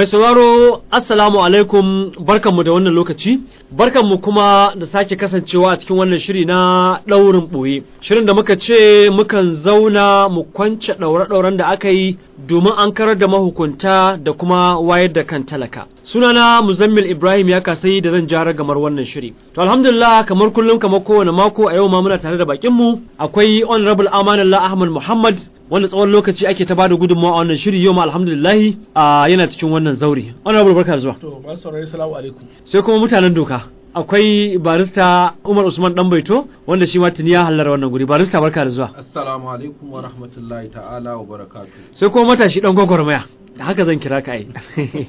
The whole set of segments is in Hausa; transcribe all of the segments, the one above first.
Mai sauraro Assalamu alaikum barkanmu da wannan lokaci, barkanmu kuma da sake kasancewa a cikin wannan shiri na ɗaurin ɓoye. Shirin da muka ce mukan zauna mu kwance ɗaure-ɗauren da aka yi domin an karar da mahukunta da kuma wayar da kan talaka. Sunana Muzammil Ibrahim ya kasai da zan jara gamar wannan shiri. To alhamdulillah kamar kullum kamar kowane mako a yau ma muna tare da bakinmu akwai Honorable Amanullah Ahmad Muhammad wanda tsawon lokaci ake ta bada gudunmawa a wannan shiri yau ma alhamdulillahi a yana cikin wannan zaure honorable barka da zuwa To, masu saurari salamu alaikum. sai kuma mutanen doka akwai barista Umar Usman Danbaito wanda shi ma tuni ya hallara wannan guri barista barka da zuwa Assalamu alaikum wa rahmatullahi ta'ala wa barakatu. sai kuma matashi dan gwagwarmaya da haka zan kira ka ai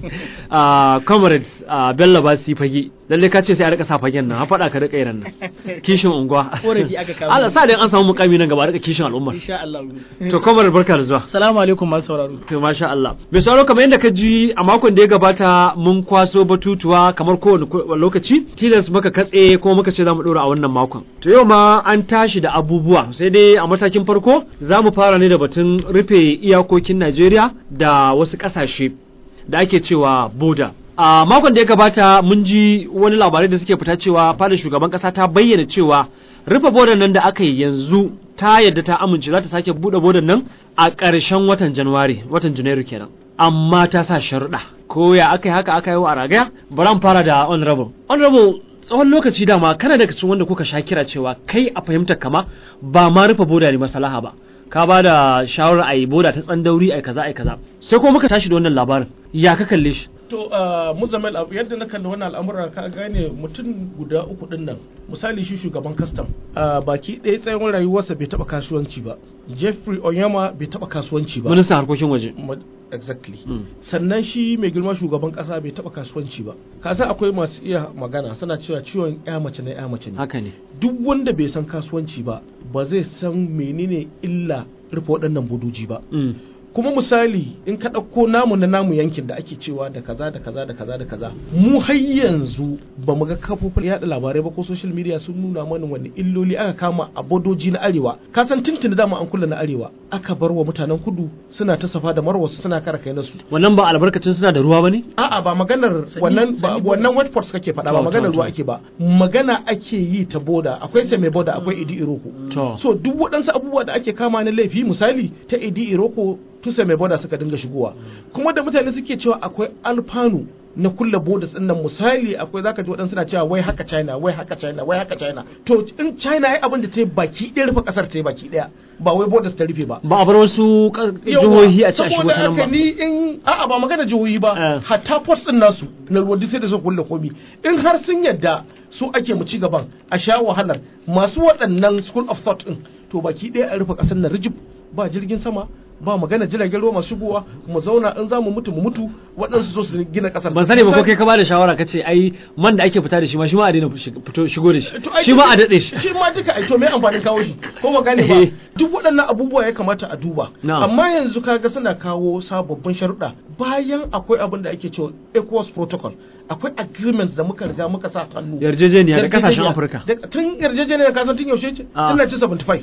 a comrades a Bello Basi fage lalle ka ce sai a rika sa fagen nan ha faɗa ka rika irin nan kishin unguwa Korafi aka kawo. Allah sa da an samu mukami nan gaba a rika kishin al'umma Insha Allah. to comrade barka da zuwa Salamu alaikum masu sauraro. To masha Allah. Mai sauraro kamar yadda ka ji a makon da ya gabata mun kwaso batutuwa kamar kowane ko- lokaci tilas muka katse kuma muka ce za mu ɗora a wannan makon. To yau ma an tashi da abubuwa sai dai a matakin farko za mu fara ne da batun rufe iyakokin Najeriya da wasu ƙasashe da ake cewa boda. A makon da ya gabata mun ji wani labarai da suke fita cewa fadar shugaban ƙasa ta bayyana cewa rufe bodan nan da aka yi yanzu ta yadda ta amince za ta sake buɗe bodan nan a ƙarshen watan Januwari, watan Janairu kenan. Amma ta sa sharuɗa. Ko ya aka yi haka aka yi wa a ragaya? Bari an fara da honorable. Honorable tsawon lokaci dama kana daga cikin wanda kuka sha kira cewa kai a fahimtar kama ba ma rufe boda ne masalaha ba. Ka ba da shawarar a yi boda ta tsandauri a kaza a kaza. Sai kuma muka tashi da wannan labarin. Ya ka kalle shi? To, uh, Muzamil, abu yadda na kalli wannan al'amura ka gane mutum guda uku din nan. Misali shi shugaban kastam. Uh, baki ɗaya tsayin rayuwarsa bai taɓa kasuwanci ba. Jeffrey Onyema bai taɓa kasuwanci ba. Ministan harkokin waje. Ma- Exactly. Mm. Sannan shi mai girma shugaban ƙasa bai taɓa kasuwanci ba. Ka san akwai masu iya magana suna cewa ciwon ya mace na ya mace ne. Haka ne. duk wanda bai san kasuwanci ba ba zai san menene illa rufe waɗannan buduji ba Mm. kuma misali in ka ɗauko namu na namu yankin da ake cewa da kaza da kaza da kaza da kaza mu har yanzu ba mu ga kafofin yaɗa labarai ba ko social media sun nuna mana wani illoli aka kama a bodoji na arewa ka san tuntuni dama an kula na arewa aka bar wa mutanen kudu suna ta safa da marwa suna kara kai nasu Wannan ba albarkacin suna da ruwa ba ne? A'a ba maganar wannan ba wannan word force kake faɗa ba To, maganar to, ruwa to. ake ba magana ake yi ta boda akwai sai mai boda akwai idi iroko To. so duk waɗansu abubuwa da ake kama na laifi misali ta idi iroko tusa mai boda suka dinga shigowa kuma da mutane suke cewa akwai alfanu na kulle bodas din nan misali akwai zaka ji waɗansu na cewa wai haka China wai haka China wai haka China to in China ai abin da ta yi baki ɗaya rufe ƙasar ta yi baki ɗaya ba wai bodas ta rufe ba Ba a bar wasu ka- Yawwa, jihohi a ci a shigo saboda ta nan haka ba. ni in a'a ba magana jihohi ba Eh. hatta post din nasu na ruwa duk sai da su kulle komi in har sun yadda su ake mu ci gaban a sha wahalar masu waɗannan school of thought din to baki ɗaya a rufe ƙasar na rijib ba jirgin sama ba magana jiragen ruwa masu shigowa mu zauna in za mu mutu mu mutu waɗansu so su gina ƙasar ban sani ba ko kai ka bada shawara ka ce ai man da ake fita da shi ma shi ma a daina shig- fito shigo da shi To, ai, shi ma a daɗe shi shi ma duka ai to me amfanin kawo shi ko ba gane ba Eh. duk waɗannan abubuwa ya kamata a duba Na'am. amma yanzu kaga suna kawo sababbin sharuɗa bayan akwai abin da ake cewa ECOWAS protocol akwai agreements da muka riga muka sa hannu yarjejeniya da kasashen Yarjejeniya. Afirka Da- tun yarjejeniya ka san tun yaushe ce Ah. tun 1975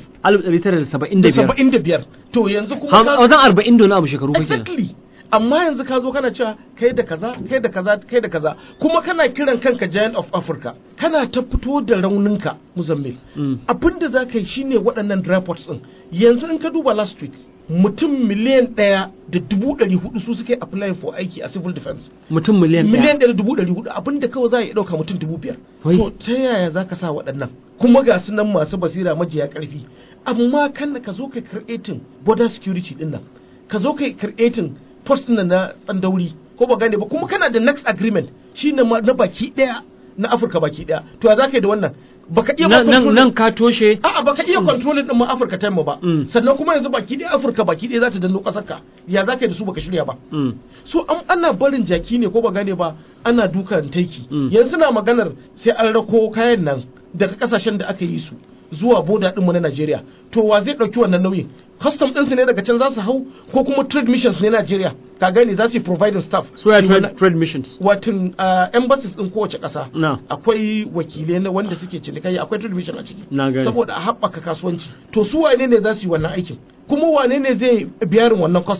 1975 da 75 to yanzu kuma Ham- ka- wajen 40 da wani abu shekaru fa kenan exactly amma yanzu ka zo kana cewa kai da kaza kai da kaza kai da kaza kuma kana kiran kanka giant of africa kana ta fito da rauninka muzammil Mm. abinda za ka yi shine waɗannan reports din yanzu in ka duba last week mutum miliyan ɗaya da dubu ɗari hudu su suke applying for aiki a civil defense mutum miliyan miliyan ɗaya ɗaya da dubu ɗari hudu abinda kawai za a iya ɗauka mutum dubu biyar Wai. to ta yaya za ka sa waɗannan kuma ga su nan masu basira majiya ƙarfi amma kan ka zo ka creating border security ɗin nan ka zo ka creating post ɗin nan na tsandauri ko ba gane ba kuma kana da next agreement shine ma na baki ɗaya na afirka baki ɗaya to ya za ka yi da wannan baka iya ma nan nan control- nan ka toshe A'a baka iya controlling din ma Afirka ta yamma ba. Mm. Sannan kuma yanzu baki ɗaya Afirka baki ɗaya za ta danno ƙasar ka. Ya za ka yi da su baka shirya ba. Mm. So an ana barin jaki ne ko ba gane ba ana dukan taiki. Mm. Yanzu na maganar sai an rako kayan nan daga kasashen da aka yi su zuwa boda ɗinmu na Najeriya. To wa zai ɗauki wannan nauyin? Custom ɗinsu ne daga can za su hau ko kuma trade missions ne Najeriya. Ka gane za su yi providing staff. so ya Shi trade, wannan- trade missions Watin uh, embassies ɗin kowace ƙasa. na akwai wakilai na wanda suke cinikayya akwai television a ciki Na gane. saboda a haɓaka kasuwanci to su wane ne za su yi wannan aikin kuma wane ne zai biyarin wannan cost din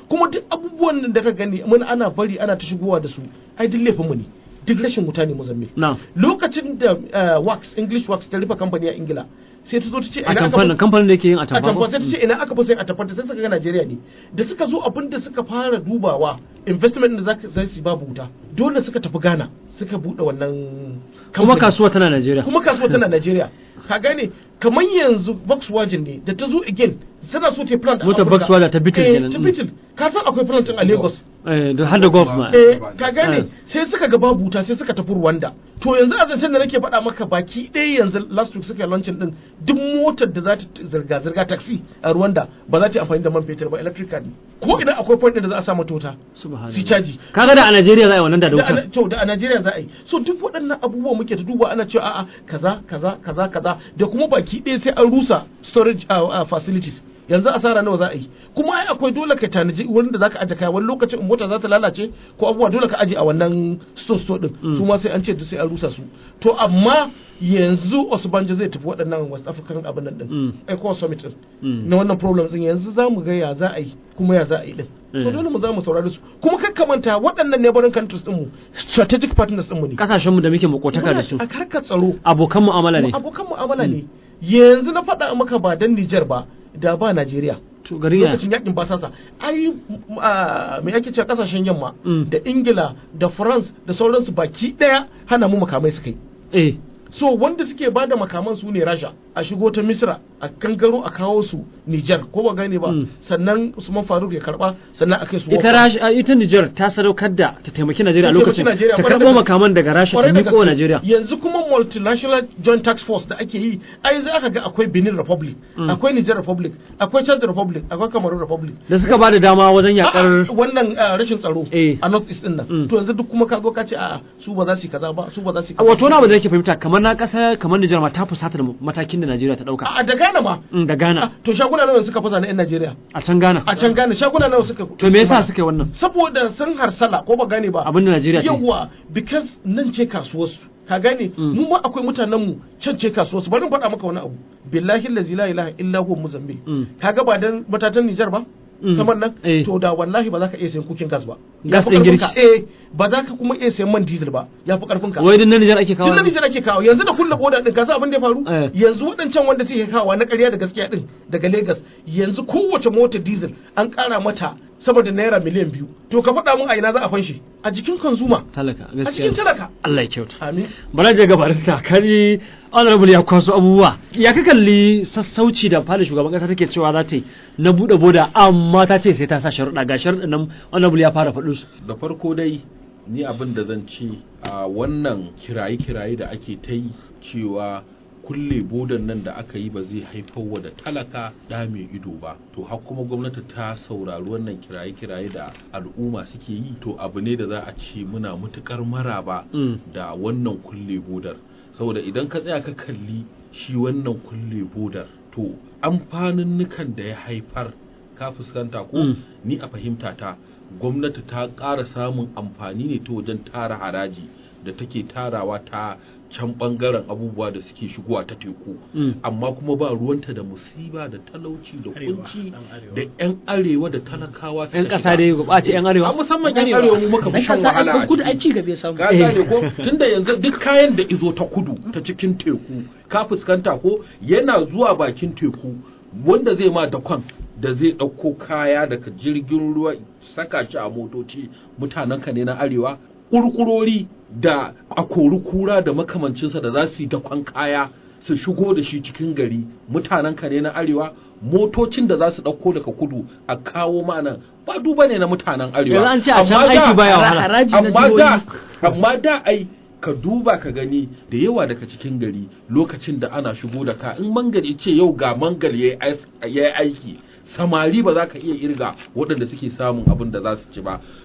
kuma duk abubuwan da ka gani mun ana bari ana ta shigowa da su ai duk laifin mu ne duk rashin wuta ne Mozambique na lokacin da uh, wax English wax ta rufe kamfani a Ingila sai ta zo ta ce a ina aka tamfan kamfanin da yake yin a a tamfa tamfa sai ta ce ina aka fi sai a tamfa sai suka ga Najeriya ne da suka zo abin da suka fara dubawa investment da zaka sai su babu wuta dole suka tafi Ghana suka bude wannan kuma kamfani. kasuwa tana Najeriya kuma kasuwa tana Najeriya ka gane kamar yanzu Volkswagen ne da ta zo again tana so ta yi plant a Motar Afirka. Volkswagen ta Beetle Eh, kenan. ta Beetle ka san akwai plant din a Lagos eh da har da golf ma eh ka gane Eh. sai suka ga babu wuta sai suka tafi Rwanda to yanzu a zancen da nake faɗa maka baki ɗaya yanzu last week suka yi launching din duk motar da za ta zirga zirga taxi a Rwanda ba za ta yi amfani da man fetur ba electric car ne ko ina akwai point din da za a sa mata wuta subhanallah su caji kaga da a Najeriya za a yi wannan da da da wuta ana- to da a Najeriya za a yi so duk waɗannan abubuwa muke ta duba ana cewa a'a kaza kaza kaza kaza da kuma baki ɗaya sai an rusa storage uh, uh, facilities yanzu asara nawa za a yi kuma ai akwai dole ka tanaji wurin da zaka aje kaya wani lokacin in mota za ta lalace ko abubuwa dole ka aje a wannan store store din su ma sai an ce duk sai an rusa su to amma yanzu Osbanjo zai tafi waɗannan West African abin nan Mm. din ECOWAS summit din Mm. na wannan problems din yanzu za mu ga ya za a yi kuma ya za a yi din so Mm. dole mu za mu saurari su kuma kakkamanta waɗannan neighboring countries din mu strategic partners din mu ne kasashen mu da muke makotaka da su a karkar tsaro abokan mu'amala ne abokan mu'amala ne yanzu na faɗa maka ba dan Niger ba da ba Najeriya to garin ya lokacin yakin basasa ai m- a, me ake cewa kasashen yamma Mm. da Ingila da France da sauransu baki daya hana mu makamai suka yi eh so wanda suke ba da makaman su ne Rasha a shigo ta Misra a kankaro a kawo su Niger ko ba gane ba Mm. sannan Usman Faruk ya karba sannan a kai su ita Wofa. rashi a ita Niger ta sadaukar da ta taimaki Najeriya a Ta taimaki lokacin Najeriya, ta kwarai da karɓo gaske. makaman daga Rasha ta Kwarai da miƙo wa gaske. Najeriya yanzu kuma multinational joint tax force da ake yi ai za ka ga akwai Benin Republic Mm. akwai Niger Republic akwai Chad Republic akwai Cameroon Republic da suka ba da dama wajen yakar A'a, wannan ah, rashin tsaro Eh. a north east din nan Mm. to yanzu duk kuma ka zo ka ce a'a su ba za su yi kaza ba su ba za su yi kaza wato na abu da yake fahimta kamar na ƙasa kamar Niger ma ta fusata da matakin da Najeriya ta ɗauka a da Ghana ma Mm, da Ah, Ghana to shaguna nawa suka fasa na yan Najeriya a can Ghana a can Ghana shaguna nawa suka to me yasa suka yi wannan saboda sun harsala ko ba gane ba abin da Najeriya ce yawa because nan ce kasuwarsu ka gane Mm. mu ma akwai mutanen mu can ce kasuwarsu bari in faɗa maka wani abu billahi allazi la ilaha illa huwa muzambil Mm. kaga ba dan matatan Nijar ba Mm. kamar nan Eh. to da wallahi ba za ka iya sayan kukin gas ba Gas Ya fi ɗin ƙarfin girki. ka. eh ba za ka kuma iya sayan man diesel ba ya fi karfin ka wai din na Niger ake kawo tun da Nijar ake kawo yanzu da kulle boda din ka san abin da ya faru Eh. yanzu waɗancan wanda suke kawo na ƙarya da gaskiya din daga Lagos yanzu kowace motar diesel an ƙara mata sama da naira miliyan biyu to ka faɗa mun a ina za a fanshi a jikin consumer talaka a cikin gaskiya talaka Allah ya kyauta amin bala je ga barista kaji honorable ya kwaso abubuwa ya ka kalli sassauci da fadin shugaban kasa take cewa za ta yi na buɗe boda amma ta ce sai ta sa sharuɗa ga sharuɗan nan honorable ya fara faɗin su da farko dai ni abin da zan ce a wannan kiraye-kiraye da ake ta yi cewa kulle bodan nan da aka yi ba zai haifar wa da talaka da mai ido ba to har kuma gwamnati ta saurari wannan kiraye-kiraye da al'umma suke yi to abu ne da za a ce muna matukar maraba Mm. da wannan kulle bodar saboda idan ka tsaya ka kalli shi wannan kulle bodar to amfanin da ya haifar ka fuskanta ko Mm. ni a fahimta ta gwamnati ta ƙara samun amfani ne ta wajen tara haraji da take tarawa ta can ɓangaren abubuwa da suke shigowa ta teku Mm. amma kuma ba ruwanta da musiba da talauci da Arewa, kunci ɗan arewa. da 'yan arewa da talakawa suka yan ƙasa shiga. dai ɓace yan a arewa musamman 'yan arewa mu muka fi shan wahala a kudu ciki. ai ci gaba ya samu ka gane ko tunda yanzu duk kayan da izo ta kudu ta cikin teku ka fuskanta ko yana zuwa bakin teku wanda zai ma dakon da zai ɗauko kaya daga jirgin ruwa saka shi a motoci mutanen ka ne na arewa ƙurƙurori da akori kura da makamancinsa da za su yi dakon kaya su shigo da shi cikin gari mutanen ka ne na arewa motocin da za su ɗauko daga kudu a kawo mana ba duba ne na mutanen arewa Yanzu an ce a can Amma da- aiki baya wahala. haraji na amma da jihohi. amma da ai ka duba ka gani da yawa daga cikin gari lokacin da ana shigo da ka in mangal ya ce yau ga mangal ya yi aiki samari ba za ka iya irga waɗanda suke samun abin da za su ci ba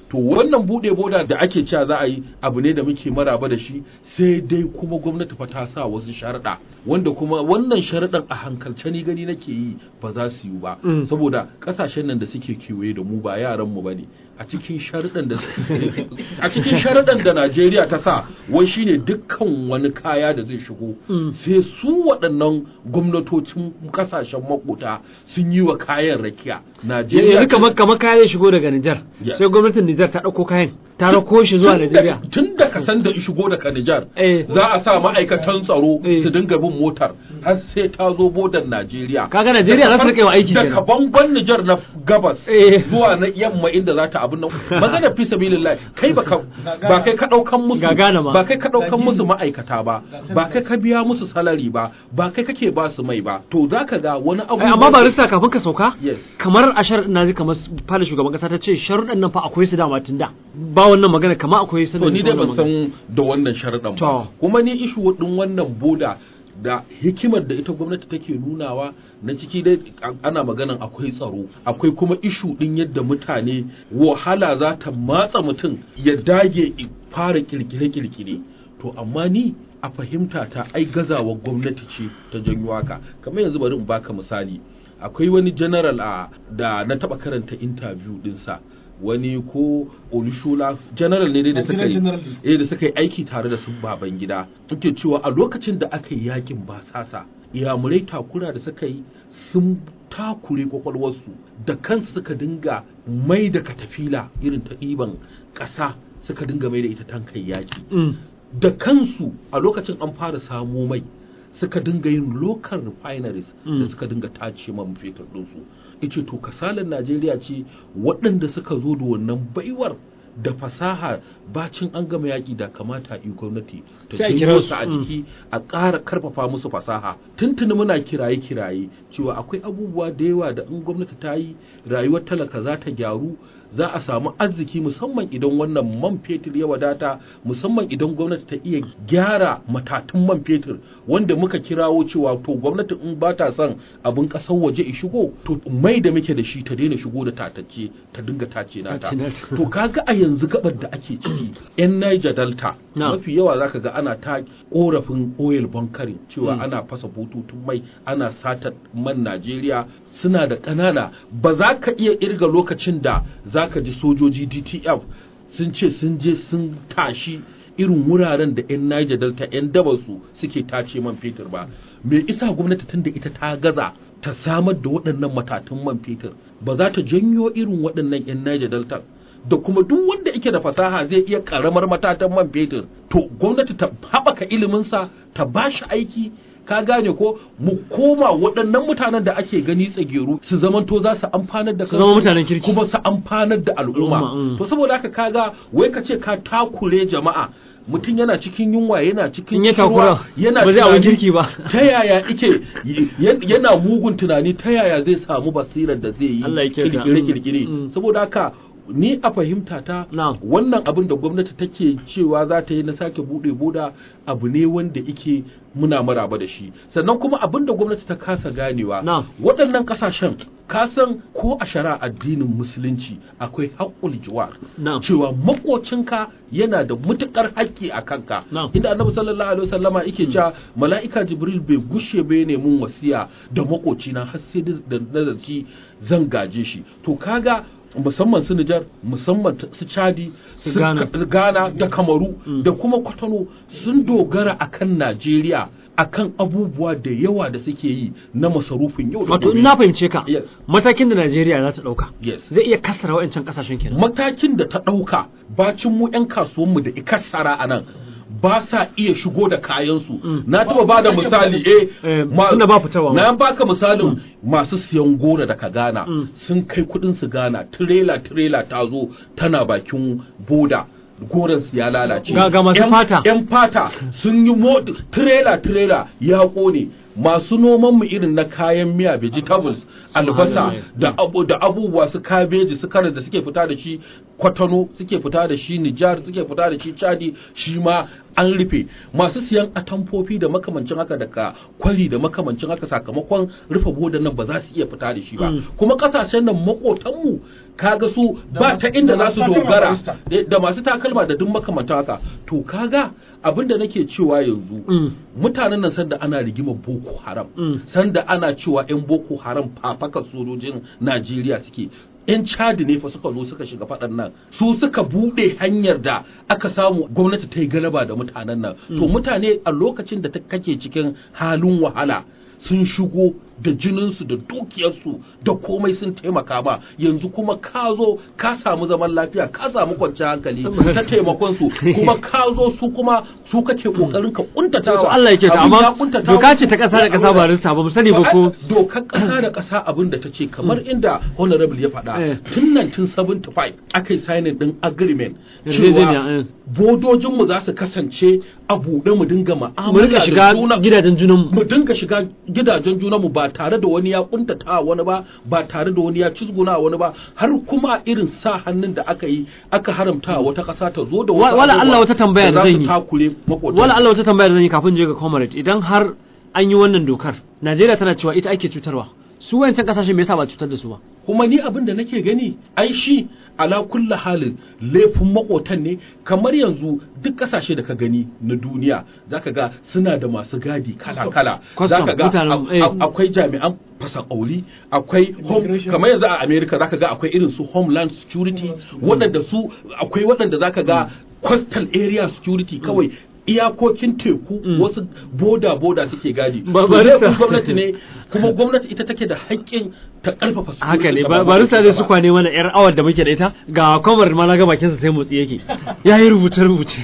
to wannan bude boda da ake cewa za a yi abu ne da muke maraba da shi sai dai kuma gwamnati fa ta sa wasu sharaɗa wanda kuma wannan sharaɗan a hankalce ni gani nake yi ba za su yi ba Mm. saboda ƙasashen nan da suke kewaye da mu ba yaran mu bane a cikin sharaɗan da a cikin sharaɗan da Najeriya ta sa wai shine dukkan wani kaya da zai shigo Mm. sai su waɗannan gwamnatocin ƙasashen makota sun yi wa kayan rakiya Najeriya yanzu kamar kamar kayan shigo daga Nijar Yeah. sai gwamnatin Nijar ta ɗauko kayan ta rako shi zuwa Najeriya tun da ka san da shigo daga Nijar Eh. za a sa ma'aikatan tsaro Eh. su dinga bin motar har sai ta zo bodar Najeriya Kaga Najeriya za su rika yi wa aiki daga kenan. bangon Nijar na gabas Eh. zuwa na yamma inda za ta abin nan magana fi sabilillah kai baka ba kai ka daukan musu Ga Ghana ma. ba kai ka daukan musu ma'aikata ba ba kai ka biya musu salari ba ba kai kake ba su mai ba to zaka ga wani abu Ai, amma ba rista kafin ka sauka Yes. kamar a sharaɗin na ji kamar fada shugaban kasa ta ce sharuɗan nan fa akwai su dama tun da ba wannan magana kamar akwai su to ni dai ban san da wannan sharaɗan ba To. kuma ni ishu ɗin wannan boda da hikimar da ita gwamnati take nunawa na ciki dai a- ana maganan akwai tsaro akwai kuma ishu ɗin yadda mutane wahala za ta matsa mutum ya dage i fara kirkire-kirkire to amma ni a fahimta ta ai gazawar gwamnati ce ta janyo haka kamar yanzu bari in baka misali akwai wani general a da na taba karanta interview dinsa wani ko olushola general ne dai da suka yi General. eh da suka yi aiki tare da su baban gida yake cewa a lokacin da aka yi yakin basasa iyamurai takura da suka yi sun takure kwakwalwarsu da kansu suka dinga mai da katafila irin ta ɗiban ƙasa suka dinga mai da ita tankan yaki Mm. da kansu a lokacin an fara samo mai suka dinga yin local refineries Mm. da suka dinga tace man fetur ɗinsu ice to kasalan najeriya ce waɗanda suka zo da wannan baiwar da fasaha bacin an gama yaƙi da kamata yi gwamnati ta Sai a janyo kira su su, a mm. jiki a ƙara karfafa musu fasaha tuntuni muna kiraye-kiraye cewa akwai abubuwa da yawa da in gwamnati ta yi rayuwar talaka za ta gyaru za a samu arziki musamman idan wannan man fetur ya wadata musamman idan gwamnati ta iya gyara matatun man fetur wanda muka kirawo cewa to gwamnati in ba ta son abin ƙasar waje i shigo to mai da muke da shi ta daina shigo da tatacce ta dinga tace nata Tace nata. to kaga a yanzu gabar da ake ciki yan Niger Delta Na. mafi yawa zaka ga ana ta korafin oil bunkering cewa Mm. ana fasa bututun mai ana sata man Najeriya suna da ƙanana ba za ka iya irga lokacin da za ka ji sojoji DTF sun ce sun je sun tashi irin wuraren da 'yan Niger Delta 'yan dabarsu suke tace man fetur ba me isa gwamnati tun da ita ta gaza ta samar da waɗannan matatun man fetur ba za ta janyo irin waɗannan 'yan Niger Delta da kuma duk wanda yake da fasaha zai iya karamar matatan man fetur to gwamnati ta haɓaka iliminsa ta ba shi aiki ka gane ko mu koma waɗannan mutanen da ake gani tsageru su zamanto za su amfanar da Su zama mutanen kirki. kuma su amfanar da Al'umma, al'umma mm. to saboda haka kaga wai ka ce ka takure jama'a mutum yana cikin yunwa yana cikin In ya kishirwa, takura, yana ba zai abin tunani, kirki ba. ta yaya ike y- yana mugun tunani ta yaya zai samu basirar da zai yi Allah ya kyauta. kirkire Mm, kirkire mm. saboda haka ni a fahimta ta Na'am. wannan abin da gwamnati take cewa za ta yi na sake bude boda abu ne wanda ike muna maraba da shi sannan kuma abin da gwamnati ta kasa ganewa Na'am. waɗannan ƙasashen kasan ko a shari'a addinin musulunci akwai haƙƙul jiwar Na'am. cewa makocinka yana da mutukar haƙƙi a kanka Na'am. inda annabi sallallahu alaihi wasallama yake cewa mala'ika jibril bai gushe bai ne mun wasiya da makocina har sai da nazarci zan gaje shi to kaga musamman su Nijar musamman ta- su Chadi Su Ghana. Ka- Ghana da Kamaru da kuma Kwatano sun dogara akan Najeriya akan abubuwa da yawa da suke yi na masarufin yau da wato gobe. in na fahimce ka Yes. matakin da Najeriya za ta ɗauka Yes. zai iya kassara wa'ancan ƙasashen kenan matakin da ta ɗauka bacin mu 'yan kasuwanmu da ikassara a nan ba sa iya shigo da kayansu na taɓa ba da misali eh Eh, ma- tunda ba fitarwa ma. na baka misalin masu siyan gora daga Ghana sun kai kuɗin su Ghana tirela tirela ta zo tana bakin boda goron su ya lalace Ga- ga masu Yan- fata. yan fata sun yi mo tirela tirela ya kone masu noman mu irin na kayan miya vegetables albasa Subhanallah. da abu da abubuwa su kabeji su karas da suke fita da shi kwatano suke fita da shi Nijar suke fita da shi Chadi shi ma an rufe masu siyan atamfofi da makamancin haka daga kwari da makamancin haka sakamakon rufe bodan nan ba za su iya fita da shi ba kuma kasashen nan makotanmu kaga su ba ta inda za su dogara da- da masu takalma da duk makamantan haka to kaga abinda nake cewa yanzu Mm. mutanen nan sanda ana rigimar boko haram Mm. sanda ana cewa 'yan boko haram fafaka sojojin najeriya suke 'yan chadi ne fa suka zo suka shiga faɗan nan su suka buɗe hanyar da aka samu gwamnati ta yi galaba da mutanen nan to mutane a lokacin da ta kake cikin halin wahala sun shigo da jininsu da dukiyarsu da komai sun taimaka ba yanzu kuma ka zo ka samu zaman lafiya ka samu kwanciyar hankali ta taimakon su kuma ka zo su kuma su kake kokarin ka kuntatawa to Allah yake ta Abin ya amma kuntatawa. doka ce ta kasa da kasa ba rista ba mu sani ba ko dokar ƙasa da ƙasa abin da ta ce kamar inda honorable ya Eh. faɗa tun 1975 aka yi signing din agreement Yarjejeniya, eh. cewa bodojinmu za su kasance a buɗe mu dinga mu ma'amala rika da shiga juna gidajen junan mu dinga shiga gidajen junanmu ba tare da wani ya kuntata wani ba ba tare da wani ya cizguna wani ba har kuma irin sa hannun da aka yi aka haramta wata ƙasa ta zo da Wa- wasu wala abubuwa Allah wata tambaya da za zan su yi. takure makotan wala Allah wata tambaya da zan yi kafin je ga comrade idan har an yi wannan dokar Najeriya tana cewa ita ake cutarwa su wayancan kasashe me yasa ba cutar da su ba kuma ni abin da nake gani ai shi ala kulla halin laifin makotan ne kamar yanzu duk kasashe da ka gani na duniya zaka ga suna da masu gadi kala kala Custom, zaka ga mutanen, a- eh. a- akwai jami'an fasa auli akwai home Immigration. kamar yanzu a America zaka ga akwai irin su homeland security waɗanda su akwai waɗanda zaka ga coastal area security kawai iyakokin teku wasu boda boda suke gadi Ba- To barista. laifin gwamnati ne kuma gwamnati ita take da haƙƙin ta ƙarfafa haka ne security ba gaba barista ɗaya zai su gaba. kwane mana yar awar da muke da ita ga comrade ma na ga bakinsa sai motsi yake yayi rubuce rubuce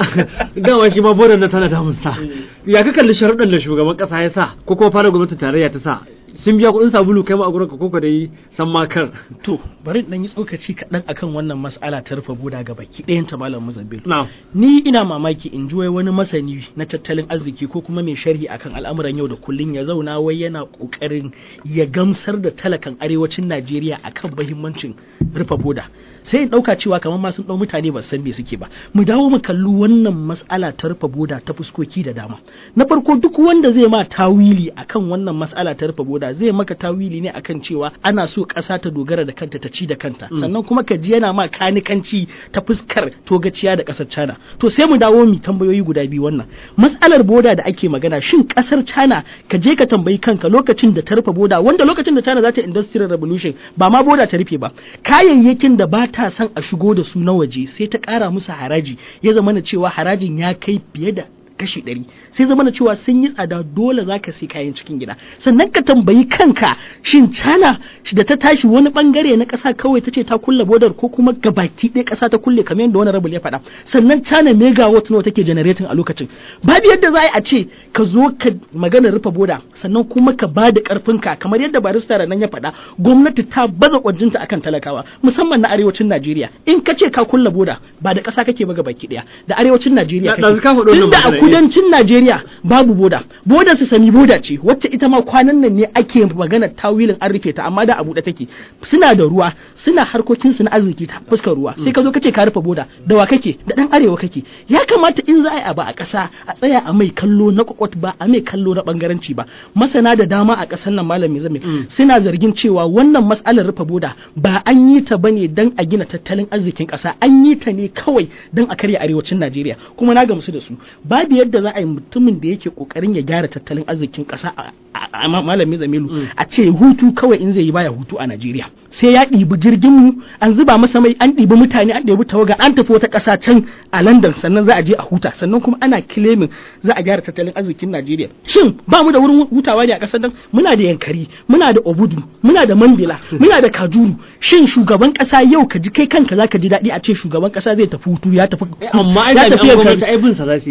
dama shi ma bodan nan tana damun sa ya ka kalli sharuɗan da shugaban ƙasa ya sa ko kuma fara gwamnatin tarayya ta sa sun biya kuɗin sabulu kai ma a gurin ka koko dai san makar To, bari dan yi tsokaci kaɗan akan wannan mas'ala ta rufe boda ga baki ɗayan ta Malam Muzabbil. na Ni ina mamaki in ji wai wani masani na tattalin arziki ko kuma mai sharhi akan al'amuran yau da kullun ya zauna wai yana ƙoƙarin ya gamsar da talakan arewacin Najeriya akan mahimmancin rufe boda. Sai in ɗauka cewa kamar ma sun ɗau mutane ba su san me suke ba. Mu dawo mu kalli wannan mas'ala ta rufe boda ta fuskoki da dama. Na farko duk wanda zai ma tawili akan wannan mas'ala ta rufe boda zai maka tawili ne akan cewa ana so ƙasa ta dogara da kanta ta ci da kanta. Sannan kuma ka ji yana ma kanikanci ta fuskar togaciya da ƙasar China. To sai mu dawo mu tambayoyi guda biyu wannan. Matsalar boda da ake magana shin ƙasar China ka je ka tambayi kanka lokacin da ta rufe boda wanda lokacin da China za ta industrial revolution ba ma boda ta rufe ba. Kayayyakin da ba ta son a shigo da su na waje sai ta ƙara musu haraji ya zama na cewa harajin ya kai fiye da kashi ɗari sai zama na cewa sun yi tsada dole za ka sai kayan cikin gida sannan ka tambayi kanka shin cana da ta tashi wani bangare na ƙasa kawai ta ce ta kulle bodar ko kuma gabaki ɗaya ƙasa ta kulle kamar yadda wani rabul ya faɗa sannan cana megawatt nawa take generating a lokacin babu yadda za a ce ka zo ka magana rufe boda sannan kuma ka ba da ƙarfinka kamar yadda barista da nan ya faɗa gwamnati ta baza kwajinta akan talakawa musamman na arewacin Najeriya in ka ce ka kulle boda ba da ƙasa kake ba gabaki ɗaya da arewacin Najeriya Da- da kake ka faɗo wannan tunda a magana, eh. kudancin Najeriya babu boda boda su sami boda ce wacce ita ma kwanan nan ne ake magana tawilin an rufe ta amma da a buɗe take suna da ruwa suna harkokin su na arziki ta fuskar ruwa sai ka zo kace ka rufe boda da wa kake da dan arewa kake ya kamata in za a yi abu a ƙasa a tsaya a mai kallo na kwakwat ba a mai kallo na bangaranci ba masana da dama a ƙasar nan malami zame suna zargin cewa wannan matsalar rufe boda ba an yi ta bane dan a gina tattalin arzikin ƙasa an yi ta ne kawai dan a karya arewacin Najeriya kuma na gamsu da su babu yadda za a yi mutumin da yake kokarin ya gyara tattalin arzikin ƙasa a- a a- ma- malami Zamilu a ce hutu kawai in zai yi baya hutu a Najeriya sai ya ɗibi jirgin mu an zuba masa mai an ɗibi mutane an ɗibi tawaga an tafi wata ƙasa can a London sannan za a je a huta sannan kuma ana kilemin za a gyara tattalin arzikin Najeriya shin ba mu da wurin hutawa ne a ƙasar nan muna da yankari muna da obudu muna da mambila muna da kajuru shin shugaban ƙasa yau ka ji kai kanka zaka ji daɗi a ce shugaban ƙasa zai tafi hutu ya tafi amma ai ya da tafi gwamnati yankari ai bin sa za su yi shi ne hikima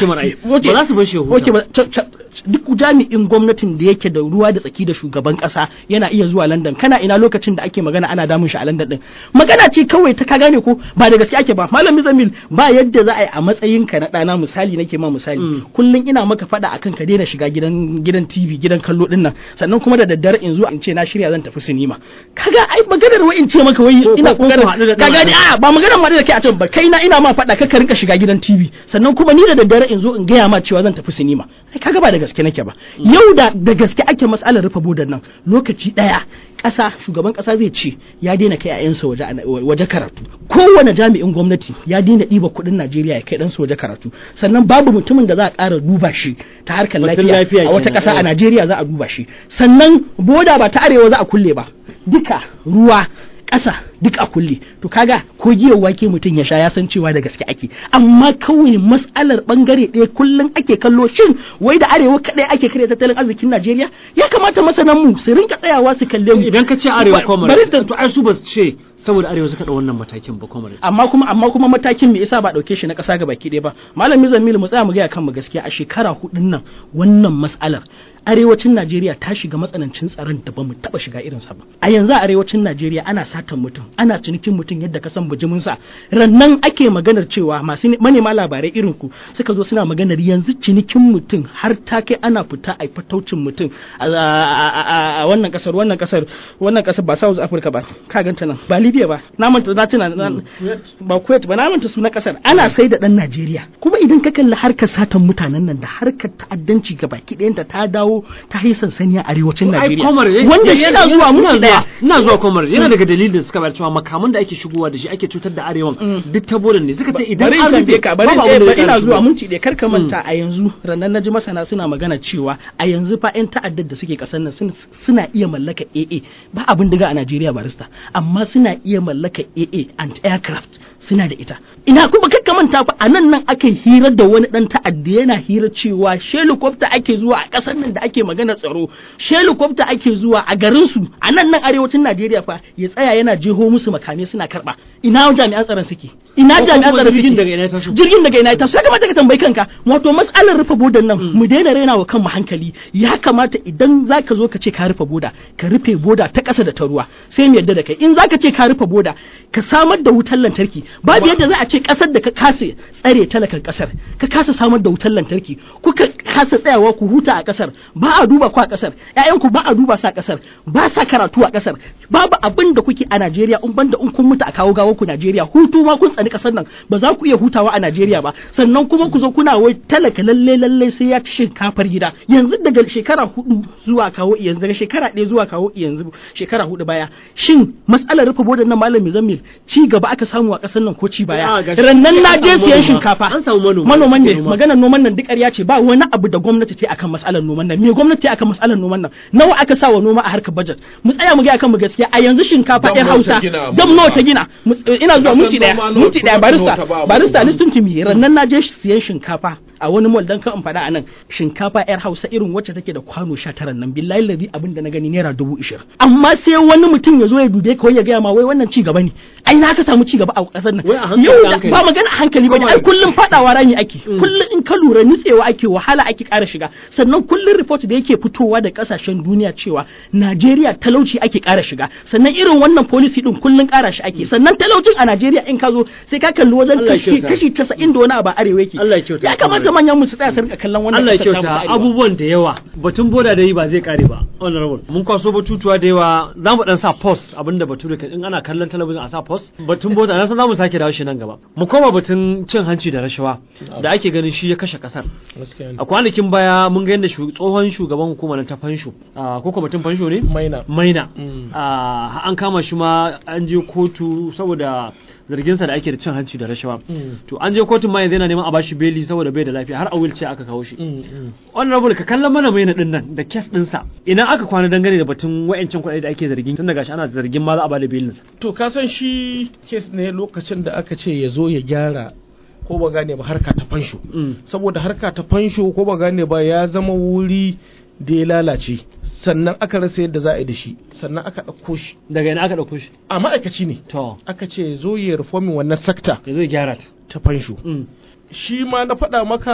mana ai Okay. ba za su bar shi ya huta Okay, ba- ca- ca- duk jami'in gwamnatin da yake da ruwa da tsaki da shugaban kasa yana iya zuwa London kana ina lokacin da ake magana ana damun shi a London din magana ce kawai ta ka gane ko ba da gaske ake ba malam Zamil ba yadda za a yi a matsayin ka na ɗana misali nake ma misali Mm. kullum ina maka faɗa akan ka daina shiga gidan gidan TV gidan kallo din nan sannan kuma da daddare in zo in ce na shirya zan tafi sinima kaga ai maganar wai in ce maka wai Ko- ina ko- ko ku haɗu kokarin da ka ɗan gane adam. a ba maganar ma da kai a can ba kai na ina ma faɗa ka rinka shiga gidan TV sannan kuma ni da daddare in zo in gaya ma cewa zan tafi sinima ai kaga ba da gaske nake ba yau da da gaske ake matsalar rufe bodan nan lokaci ɗaya ƙasa shugaban ƙasa zai ce ya daina kai ƴaƴansa waje waje karatu kowane jami'in gwamnati ya daina ɗiba kuɗin Najeriya ya kai ɗansa waje karatu sannan babu mutumin da za a ƙara duba shi ta harkar Batun lafiya lafiya a wata kenan, ƙasa a eh. Najeriya za a duba shi sannan boda ba ta arewa za a kulle ba duka ruwa ƙasa duk a kulle to kaga ko giyar wake mutum ya sha ya san cewa da gaske ake amma kawai mas'alar bangare ɗaya kullum ake kallo shin wai da arewa kaɗai ake karya tattalin arzikin Najeriya ya kamata masanan mu su rinka tsayawa su kalle mu idan ka ce arewa Ba- komar bari da- to ai su ba su ce saboda arewa suka ɗau wannan matakin ba komar amma kuma amma kuma matakin me yasa ba dauke shi na kasa ga baki ɗaya ba malami zamilu mu tsaya mu gaya kanmu gaskiya a shekara hudun nan wannan mas'alar arewacin Najeriya ta shiga matsanancin tsaron da bamu taba shiga irin sa ba a yanzu a arewacin Najeriya ana satan mutum ana cinikin mutum yadda ka san bijimin sa rannan ake maganar cewa masu ne- manema labarai irin ku suka zo suna maganar yanzu cinikin mutum har ta kai ana fita a fataucin mutum a a- a- a wannan kasar wannan kasar wannan kasar ba South Africa ba ka ganta nan ba Libya ba na manta na tuna na- ba Kuwait ba na manta sunan kasar ana sai da dan Najeriya kuma idan ka kalli harkar satan mutanen nan da harkar ta'addanci ga baki ɗayanta ta dawo ta yi sansani a arewacin ai Najeriya komar wanda yana zuwa mun daya ina zuwa komar yana daga dalilin da suka bayar cewa makaman da ake shigowa da shi ake cutar da arewan duk ta bodan ne suka ce idan bari an in rufe tambaye ka bari babu in abin da eh, zai ina ƙara zuwa shigowa. mun ɗaya kar ka manta a yanzu ranar naji masana suna magana cewa a yanzu fa yan ta'addar da suke kasar nan sun- suna iya mallaka AA ba abin diga a Najeriya barista amma suna iya mallaka AA and aircraft suna da ita ina kuma kar ka manta fa a nan nan aka hira da wani dan ta'adda yana hira cewa helicopter ake zuwa a kasar nan da ake magana tsaro helicopter ake zuwa a garin su a nan nan arewacin Najeriya fa ya tsaya yana jeho musu makamai suna karba ina jami'an tsaron suke ina Ko jami'an kuma tsaron jirgin suke daga ina ya taso? jirgin daga ina ya taso ya kamata ka tambayi kanka wato matsalar rufe bodan nan mu daina raina wa kanmu hankali ya kamata idan zaka zo ka ce ka rufe boda ka rufe boda ta ƙasa da ta ruwa sai mu yadda da kai in zaka ce ka rufe boda ka samar da wutar lantarki babu yadda za a ce ƙasar da ka kasa tsare talakan ƙasar ka kasa samar da wutar lantarki kuka kasa tsayawa ku huta a ƙasar ba a duba ku a ƙasar ƴaƴanku ba a duba su a ƙasar ba sa karatu a ƙasar babu abin da kuke a Najeriya in banda in kun mutu a kawo gawar ku Najeriya hutu ma kun tsani ƙasar nan ba za ku iya hutawa a Najeriya ba sannan kuma ku zo kuna wai talaka lalle lalle sai ya ci shinkafar gida yanzu daga shekara hudu zuwa kawo yanzu daga shekara ɗaya zuwa kawo yanzu shekara hudu baya shin matsalar rufe bodan nan malami zammil ci gaba aka samu a ƙasar nan ko ci Ah, baya gashi. rannan na An je samu siyan manoma. shinkafa An samu manoma. manoman ne Manoma. maganar noman nan duk ƙarya ce ba wani abu da gwamnati ta yi akan matsalar noman nan me gwamnati ta yi akan matsalar noman nan nawa aka sa wa noma a harkar budget mu tsaya mu ga akan mu gaskiya a yanzu shinkafa Dam ɗin nawa ta Hausa gina a dam manoma? nawa ta gina Mu- ina zuwa Kasan minti daya noma nawa minti daya kuma barista nawa ta ba barista manoma? listen to me rannan na je siyan shinkafa a wani mall dan kan in faɗa a nan shinkafa yar Hausa irin wacce take da kwano 19 nan billahi lazi abin da na gani naira dubu ishirin amma sai wani mutum ya zo ya dube ka wai ya gaya ma wai wannan ci gaba ne ai na ka samu ci gaba a ƙasar nan Wai a hankali, yau da- hankali. ba magana a hankali ba ne ai kullum fadawa rami ake kullum in ka lura nitsewa ake wahala ake ƙara shiga sannan kullum report da yake fitowa da kasashen duniya cewa Najeriya talauci ake ƙara shiga sannan irin wannan policy din kullum ƙara shi ake sannan talaucin a Najeriya in ka zo sai ka kalli wajen Allah ya kashi kyauta. kashi 90 da wani abu a arewa yake Allah ya kyauta. ya kamata manyan mu su tsaya su rinka kallon wannan Allah ya ƙasar tamu ta kyauta arewa. abubuwan da yawa batun boda da yi ba zai kare ba honorable mun kwaso batutuwa da yawa za mu dan sa post abinda bature kan in ana kallon talabijin a sa post batun boda na san za mu sake dawo shi nan gaba mu koma batun cin hanci da rashawa da ake ganin shi ya kashe kasar gaskiya ne a kwanakin baya mun ga yadda shu- tsohon shugaban hukumar ta fansho a ko kwamitin fansho ne maina maina Mm. a an kama shi ma an je kotu saboda zarginsa da ake da cin hanci da rashawa Mm. to an je kotun ma yanzu yana neman a bashi beli saboda bai da lafiya har a wheelchair aka kawo shi Mm, mm. honorable ka kallon mana mai din nan da kes ɗinsa idan aka kwana dangane da batun wa'ancin kuɗaɗe da ake zargin tun daga shi ana zargin ma za a bada belinsa to ka san shi kes ne lokacin da aka ce ya zo ya gyara ko ba gane ba harka ta fansho Mm. saboda harka ta fansho ko ba gane ba ya zama wuri da ya lalace sannan aka rasa yadda za a yi da shi sannan aka ɗauko shi daga ina aka ɗauko shi a ma'aikaci ne to aka ce ya zo ya reformin wannan sakta ya zo ya gyara ta ta fansho Mm. shi ma na faɗa maka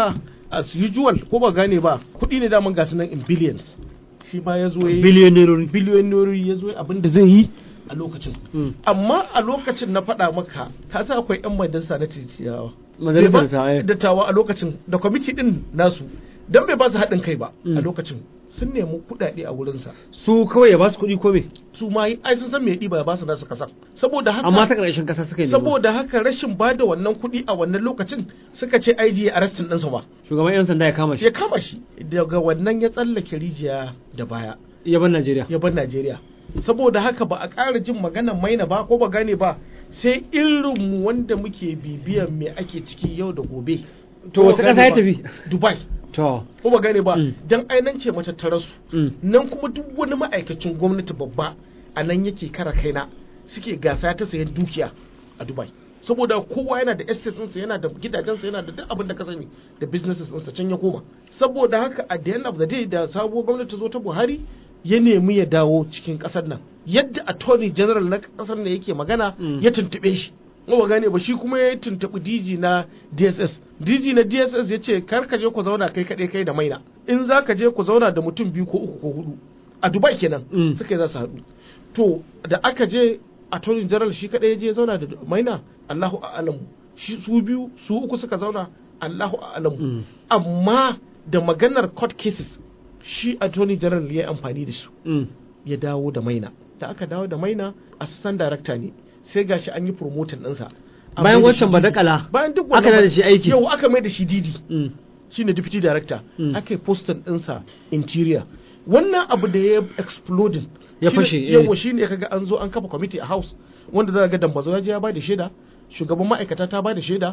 as usual ko ba gane ba kuɗi ne daman gasu nan in billions shi ma ya zo ya yi biliyonerori biliyonerori ya zo abin da zai yi a lokacin Mm. amma a lokacin na faɗa maka ka sa akwai 'yan majalisa na titiyawa Majalisar Bai ba- dattawa, eh. dattawa a lokacin da kwamiti din nasu dan bai ba su haɗin kai ba a Mm. lokacin sun nemi kuɗaɗe a wurinsa su kawai ya ba su kuɗi ko me su ma yi- ai sun san me ɗiba ya ba su nasu kasan saboda haka amma ta ƙarshen ƙasa suka yi nema. saboda haka rashin ba da wannan kuɗi a wannan lokacin suka ce IG ya arrestin ɗinsa ba shugaban yan sanda ya kama shi ya kama shi daga wannan ya tsallake rijiya da baya ya bar Najeriya ya bar Najeriya saboda haka ba a ƙara jin maganar maina ba ko ba gane ba sai irinmu wanda muke bibiyan me ake ciki yau da gobe To Ko ba wace gane ƙasa ya ba? tafi? Dubai to ko ba gane ba Mm. dan ainan ce matattararsu mm. nan kuma duk wani ma'aikacin gwamnati babba a nan yake kara kaina suke gasa ta sayan dukiya a Dubai saboda kowa yana da estates ɗinsa yana da gidajensa yana da duk abin da ka sani da businesses ɗinsa can ya koma saboda haka at the end of the day da sabuwar gwamnati ta zo ta Buhari ya nemi ya dawo cikin ƙasar nan yadda attorney general na ƙasar nan yake magana Mm. ya tuntuɓe shi ba gane ba shi kuma ya tuntuɓi DG na DSS DG na DSS ya ce kar ka je ku zauna kai kaɗai kai da maina in za ka je ku zauna da mutum biyu ko uku ko hudu a Dubai kenan Mm. suka yi za su haɗu to da aka je attorney general shi kaɗai ya je ya zauna da maina Allahu a'lamu shi su biyu su uku suka zauna Allahu a'lamu Mm. amma da maganar court cases shi attorney general ya yi amfani da su Mm. ya dawo da maina da aka dawo da maina assistant director ne sai gashi an yi promoting ɗinsa An Bayan mai da shi wancan DD. badakala, bayan duk aka wannan da shi aiki. yau aka mai da shi didi Mm. shine deputy director Mm. aka yi postin ɗinsa interior wannan abu da ya exploding Ya shine- fashe, eh. yawa shine kaga an zo an kafa committee a house wanda za ga dambazo ya je ya ba da shaida shugaban ma'aikata ta ba da shaida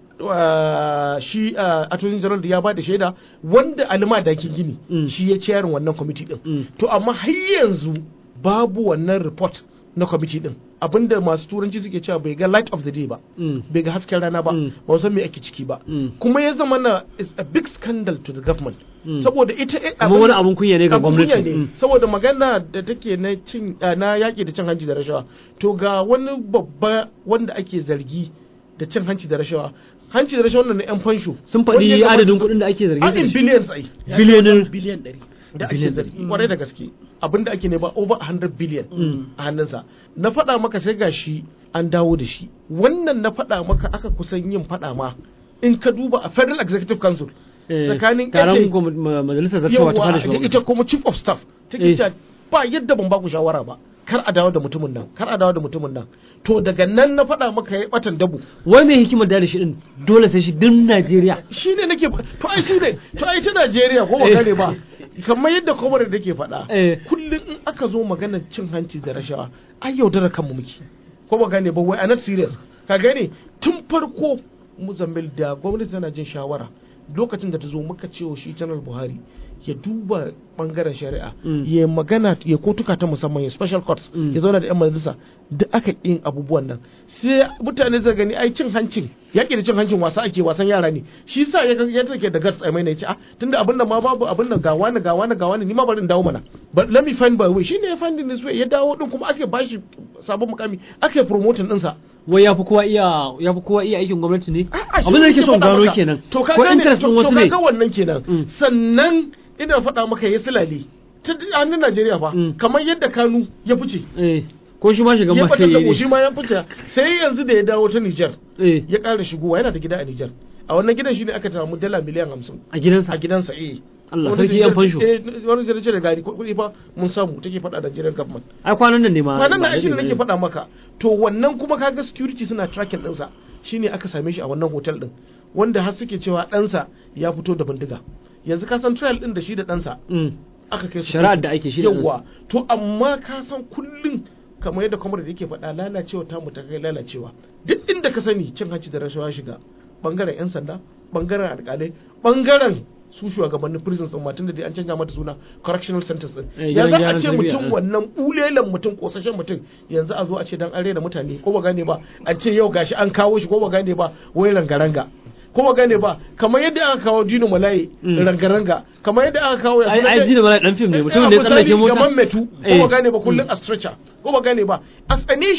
uh, shi uh, attorney general ya ba da shaida wanda alima dakin gini Mm. shi ya ciyarin wannan committee din Mm. to amma har yanzu babu wannan report na committee din abinda masu turanci suke cewa bai ga light of the day ba Mm. bai ga hasken rana ba Mm. ba san me ake ciki ba Mm. kuma ya zama na is a big scandal to the government Mm. saboda ita eh, Kamar wani abun kunya ne ga abun gwamnati. kunya ne. Mm. saboda magana da take na cin ah, na yaƙi da cin hanci da rashawa to ga wani babba wanda ake zargi da cin hanci da rashawa hanci da rashawa wannan na yan fansho sun wanda ya faɗi kamata adadin su- kuɗin da ake zargi a da in shi. billions ai Biliyonin- biliyan ɗari da ake Billion. zargi kwarai da gaske abinda ake nema over 100 billion a hannunsa na faɗa maka sai gashi an dawo da shi wannan na faɗa maka aka kusan yin faɗa ma in ka duba a federal executive council Eh, tsakanin taron ake- gwam- ma- majalisar zartawa ta fara yawa da shugaban ita kuma chief of staff Eh. take cewa ba yadda ban ba ku shawara ba kar a dawo da mutumin nan kar a dawo da mutumin nan to daga nan na faɗa maka ya batan dabu wai mai hikimar da shi din dole sai shi din Najeriya shi ne nake to ai shi ne to ai ta Najeriya ko ba Eh. gane ba kamar yadda kwamar da ke faɗa Eh. kullum in aka zo maganar cin hanci da rashawa ai yaudara kanmu muke ko ba gane ba wai a not serious ka gane tun farko Mozambique da gwamnati tana jin shawara lokacin da ta zo muka cewa shi janar Buhari ya duba bangaren shari'a Mm. ya magana ya kotuka ta musamman ya special courts Mm. ya zauna da yan majalisa duk aka yin abubuwan nan sai mutane zai gani ai cin hancin yaƙi da cin hancin wasa ake wasan yara ne shi sa ya ya take da guts ai mai ne ya ce ah tunda abin nan ma babu abin nan ga wani ga wani ga wani ni ma bari in dawo mana but let me find my way shine ya find this way ya dawo din kuma ake bashi sabon mukami ake promoting din sa wai ya fi kowa iya ya fi kowa iya aikin gwamnati ne A'a, shi abin da nake nake son faɗa gano maka. kenan to ka ko gane interest to din wasu to ne kaga wannan kenan Mm. sannan ina faɗa maka ya silale ta hannun Najeriya fa Mm. kamar yadda Kanu ya fice eh ko shi ma shiga ya ma batar sai da yi goshi ma ya fice sai yanzu da ya dawo ta Nijar eh ya ƙara shigowa yana da gida a Nijar a wannan gidan shine aka samu dala miliyan hamsin a gidansa a gidansa eh Allah Wani sarki yan Nijar- fansho. eh wani zai ce da gari kuɗi fa mun samu take faɗa da Nigerian government ai kwanan nan ne ma kwanan ba nan shi ne daɗe nake ba ne. faɗa maka to wannan kuma kaga security suna tracking ɗinsa shine aka same shi a wannan hotel ɗin wanda har suke cewa ɗansa ya fito da bindiga yanzu ka san trial ɗin da shi da ɗansa Mm. aka kai su Shari'ar kotu. da ake shi da yawwa to amma ka san kullum kamar yadda kwamar da yake faɗa lalacewa ta mu ta kai lalacewa duk inda ka sani cin hanci da rashawa shiga bangaren yan sanda bangaren alƙalai bangaren su shugabannin prisons din matun da dai an canja mata suna correctional centers din Eh, ya gidan za a gyaran ce tarbiyya, mutum eh. wannan bulelan mutum kosashen mutum yanzu a zo a ce dan an rena mutane ko ba gane ba a ce yau gashi an kawo shi ko ba gane ba wai ranga-ranga ko ba gane ba kamar yadda aka kawo Dino Malaye Mm. ranga-ranga kamar yadda aka kawo ai ai ji da mala dan film ne Eh, mutumin da ya misali tsallake mota gaban metu ko Eh. ba gane ba kullun a stretcher ko ba gane ba as a nation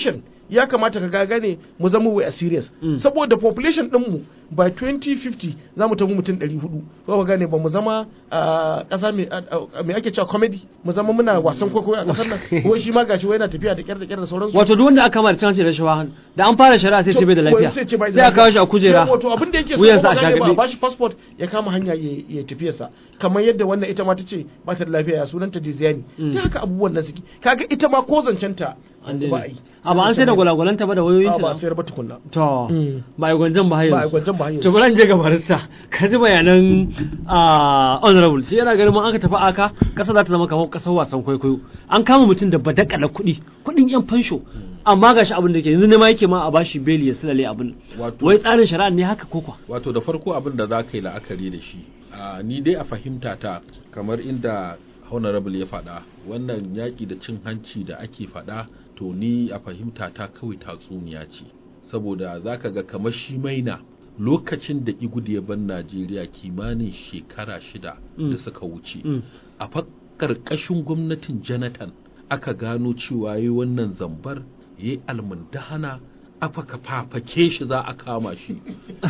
ya kamata ka gane mu zama we are serious Mm. saboda population din mu by 2050 za mu tafi mutum 400 ko ka gane ba mu zama a ƙasa mai a- a- mai ake cewa comedy mu zama muna wasan kwaikwayo a ƙasar nan ko shi ma gashi wai yana tafiya da kyar da kyar da sauransu wato duk wanda aka kama da cin hanci da rashawa da an fara shari'a sai ce bai da lafiya sai ce bai da sai a kawo shi a kujera Yau, wato abin da yake so wuyansa kuma a gane ba shagabe ba shi passport ya kama hanya ya ya tafiyarsa kamar yadda wannan ita ma ta ce ba ta da lafiya ya sunanta Diziani Mm. ta haka abubuwan nan suke kaga ita ma ko zancen ta an yanzu ba a yi a ba an sai da gwalagwalanta ba da wayoyin a ba a ta sayar ba tukunna to Mm. ba a yi gwanjan ba har ba a yanzu gwanjan ba hanyar to bari in je ga barista ka ji bayanan ah, honorable shi yana ganin ma aka tafi aka kasa za ta zama kamar kasar wasan kwaikwayo an kama mutum da badakala kuɗi kuɗin yan fansho amma gashi abin da ke yanzu ne ma yake ma a bashi beli ya silale abin Wato- wai tsarin shari'a ne haka ko kwa wato da farko abin da za ka yi la'akari da shi a ni dai a fahimta ta kamar inda honorable ya faɗa wannan yaƙi da cin hanci da ake faɗa to ni a fahimta ta kawai tatsuniya ce saboda za ka ga kamar shi maina lokacin da igud ya ban najeriya kimanin shekara shida Mm. da suka wuce Mm. a fa ƙarƙashin gwamnatin jonathan aka gano cewa yi wannan zambar ya yi almundahana aka fafake shi za a kama shi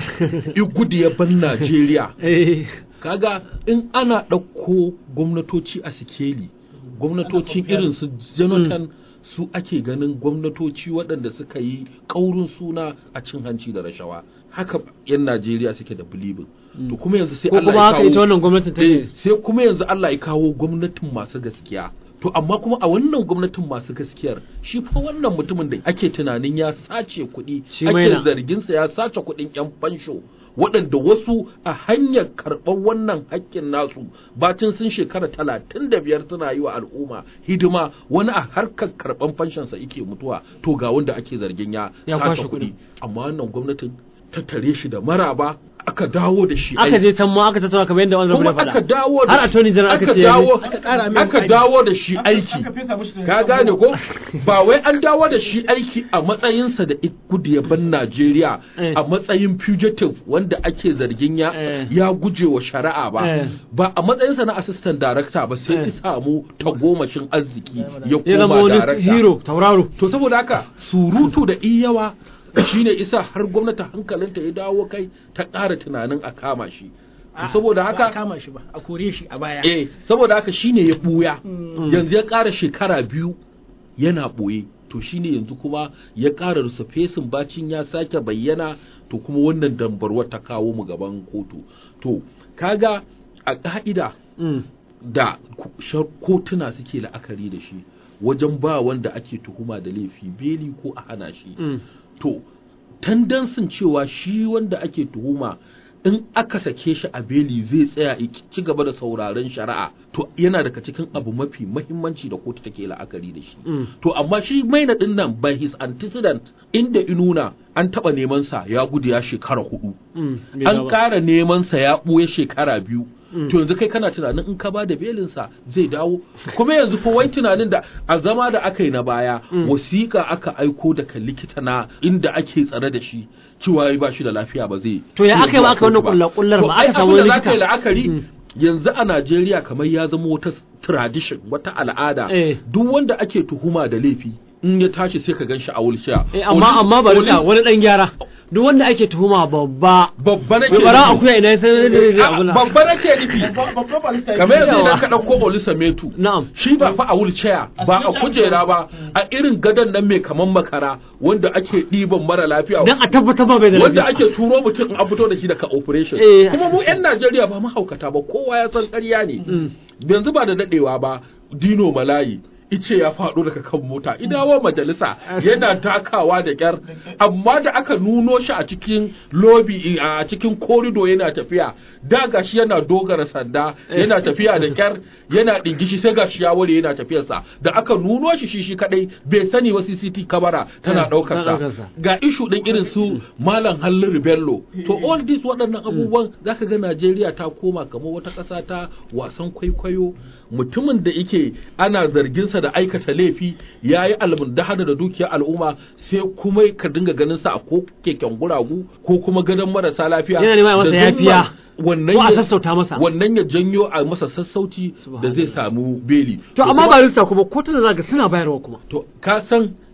igud ya ban najeriya eh kaga in ana ɗauko gwamnatoci a sikeli gwamnatocin irin su jonathan su ake ganin gwamnatoci waɗanda suka yi ƙaurin suna a cin hanci da rashawa haka 'yan najeriya suke da bilibin to kuma yanzu sai ko Allah kuma ya haka ita kawo wannan gwamnatin ta Eh, sai kuma yanzu Allah ya kawo gwamnatin masu gaskiya to amma kuma a wannan gwamnatin masu gaskiyar shi fa wannan mutumin da ake tunanin ya sace kuɗi Shi maina. ake zarginsa ya sace kuɗin yan fansho waɗanda wasu a hanyar karɓar wannan haƙƙin nasu bacin sun shekara talatin da biyar suna yi wa al'umma hidima wani a harkar karɓar fanshonsa yake mutuwa to ga wanda ake zargin ya Ya sace kwashe kuɗi kuɗi. amma wannan gwamnatin ta tare shi da maraba aka dawo da shi aka aiki. je can ma aka tattauna kamar yadda honorable kuma ya aka faɗa dawo da har attorney general aka ce dawo aka ƙara mai aka aiki. dawo da shi aiki aka fesa mishi da- ka gane ko ba wai an dawo da shi aiki a matsayinsa da gudu ya ban Najeriya Eh. a matsayin fugitive wanda ake zargin ya Eh. ya guje wa shari'a ba Eh. ba a matsayinsa na assistant director ba sai Eh. ya samu tagomashin arziki ya ya zama koma wani director hero tauraro to saboda haka surutu da iyawa shine isa har gwamnati hankalinta ya dawo kai ta ƙara tunanin a kama shi to saboda ba a haka kama shi ba a kore shi a baya eh saboda haka shine ya buya yanzu ya ƙara shekara biyu yana ɓoye to shine yanzu kuma ya ƙara rusa fesin bacin ya sake bayyana to kuma wannan dambarwar ta kawo mu gaban kotu to kaga a ƙa'ida Mm. da ku- shar- kotuna suke la'akari da shi wajen ba wanda ake tuhuma da laifi beli ko a hana shi Mm. to tandansin cewa shi wanda ake tuhuma in aka sake shi a beli zai tsaya ya ci gaba da sauraron shari'a to yana daga cikin abu mafi mahimmanci da kotu take la'akari da shi Mm. to amma shi maina din nan by his antecedent inda inuna an taba neman sa ya gudu ya shekara hudu Mm. Bai an dawo ba. ƙara neman sa ya ɓuya shekara biyu Mm. to yanzu kai kana tunanin in ka ba da belinsa zai dawo kuma yanzu fa wai tunanin da a zama da aka yi na baya Mm. wasiƙa aka aiko daga likita na inda ake tsare da shi cewa ya ba shi da lafiya ba zai To ya zai aka yi zuwa ma aka wannan kotu ba. kullar-kullar To ma? ai Aka samu abin da wani za ka yi likita? la'akari Mm. yanzu a Najeriya kamar ya zama wata tradition wata al'ada Eh. duk wanda ake tuhuma da laifi in ya tashi sai ka gan shi a wulshiya Eh, amma amma bari sa wani dan gyara duk wanda ake tuhuma babba babba nake mai bara nufi. akuya ina sai da da abuna babba nake nufi babban barista ya kamar yanzu Yawa. idan ka ɗauko Olisa Metu na'am shi ba fa a wheelchair ba a kujera ba a irin gadon nan mai kaman makara wanda ake ɗiban mara lafiya dan a tabbatar ba bai da wanda lafiya ake turo mutum a fito da shi daga operation Eh. kuma mu 'yan Najeriya ba mahaukata ba kowa ya san ƙarya ne Mm. yanzu ba da daɗewa ba Dino Malayi ice ya faɗo daga kan mota idawo majalisa yana takawa da kyar amma da aka nuno shi a cikin lobby a cikin korido yana tafiya da gashi yana dogara sanda yana tafiya da kyar yana ɗingishi sai gashi ya ware yana tafiyarsa da aka nuno shi shi shi kadai bai sani wa CCT kamara tana Eh, ɗaukar tana ɗaukar sa. sa ga ishu ɗin irin su malam hallin bello to all this waɗannan abubuwan zaka ga najeriya ta koma kamar wata ƙasa ta wasan kwaikwayo mutumin da yake ana zarginsa da aikata laifi ya yi almundahana da dukiyar al'umma sai kuma ka dinga ganin sa a ko keken guragu ko kuma gadon marasa lafiya Yana neman ya masa da zumma yafiya. wannan Ko a ya- sassauta masa. wannan ya janyo a masa sassauci da zai samu beli to amma kuma- barista kuma kotuna zaka suna bayarwa kuma to ka san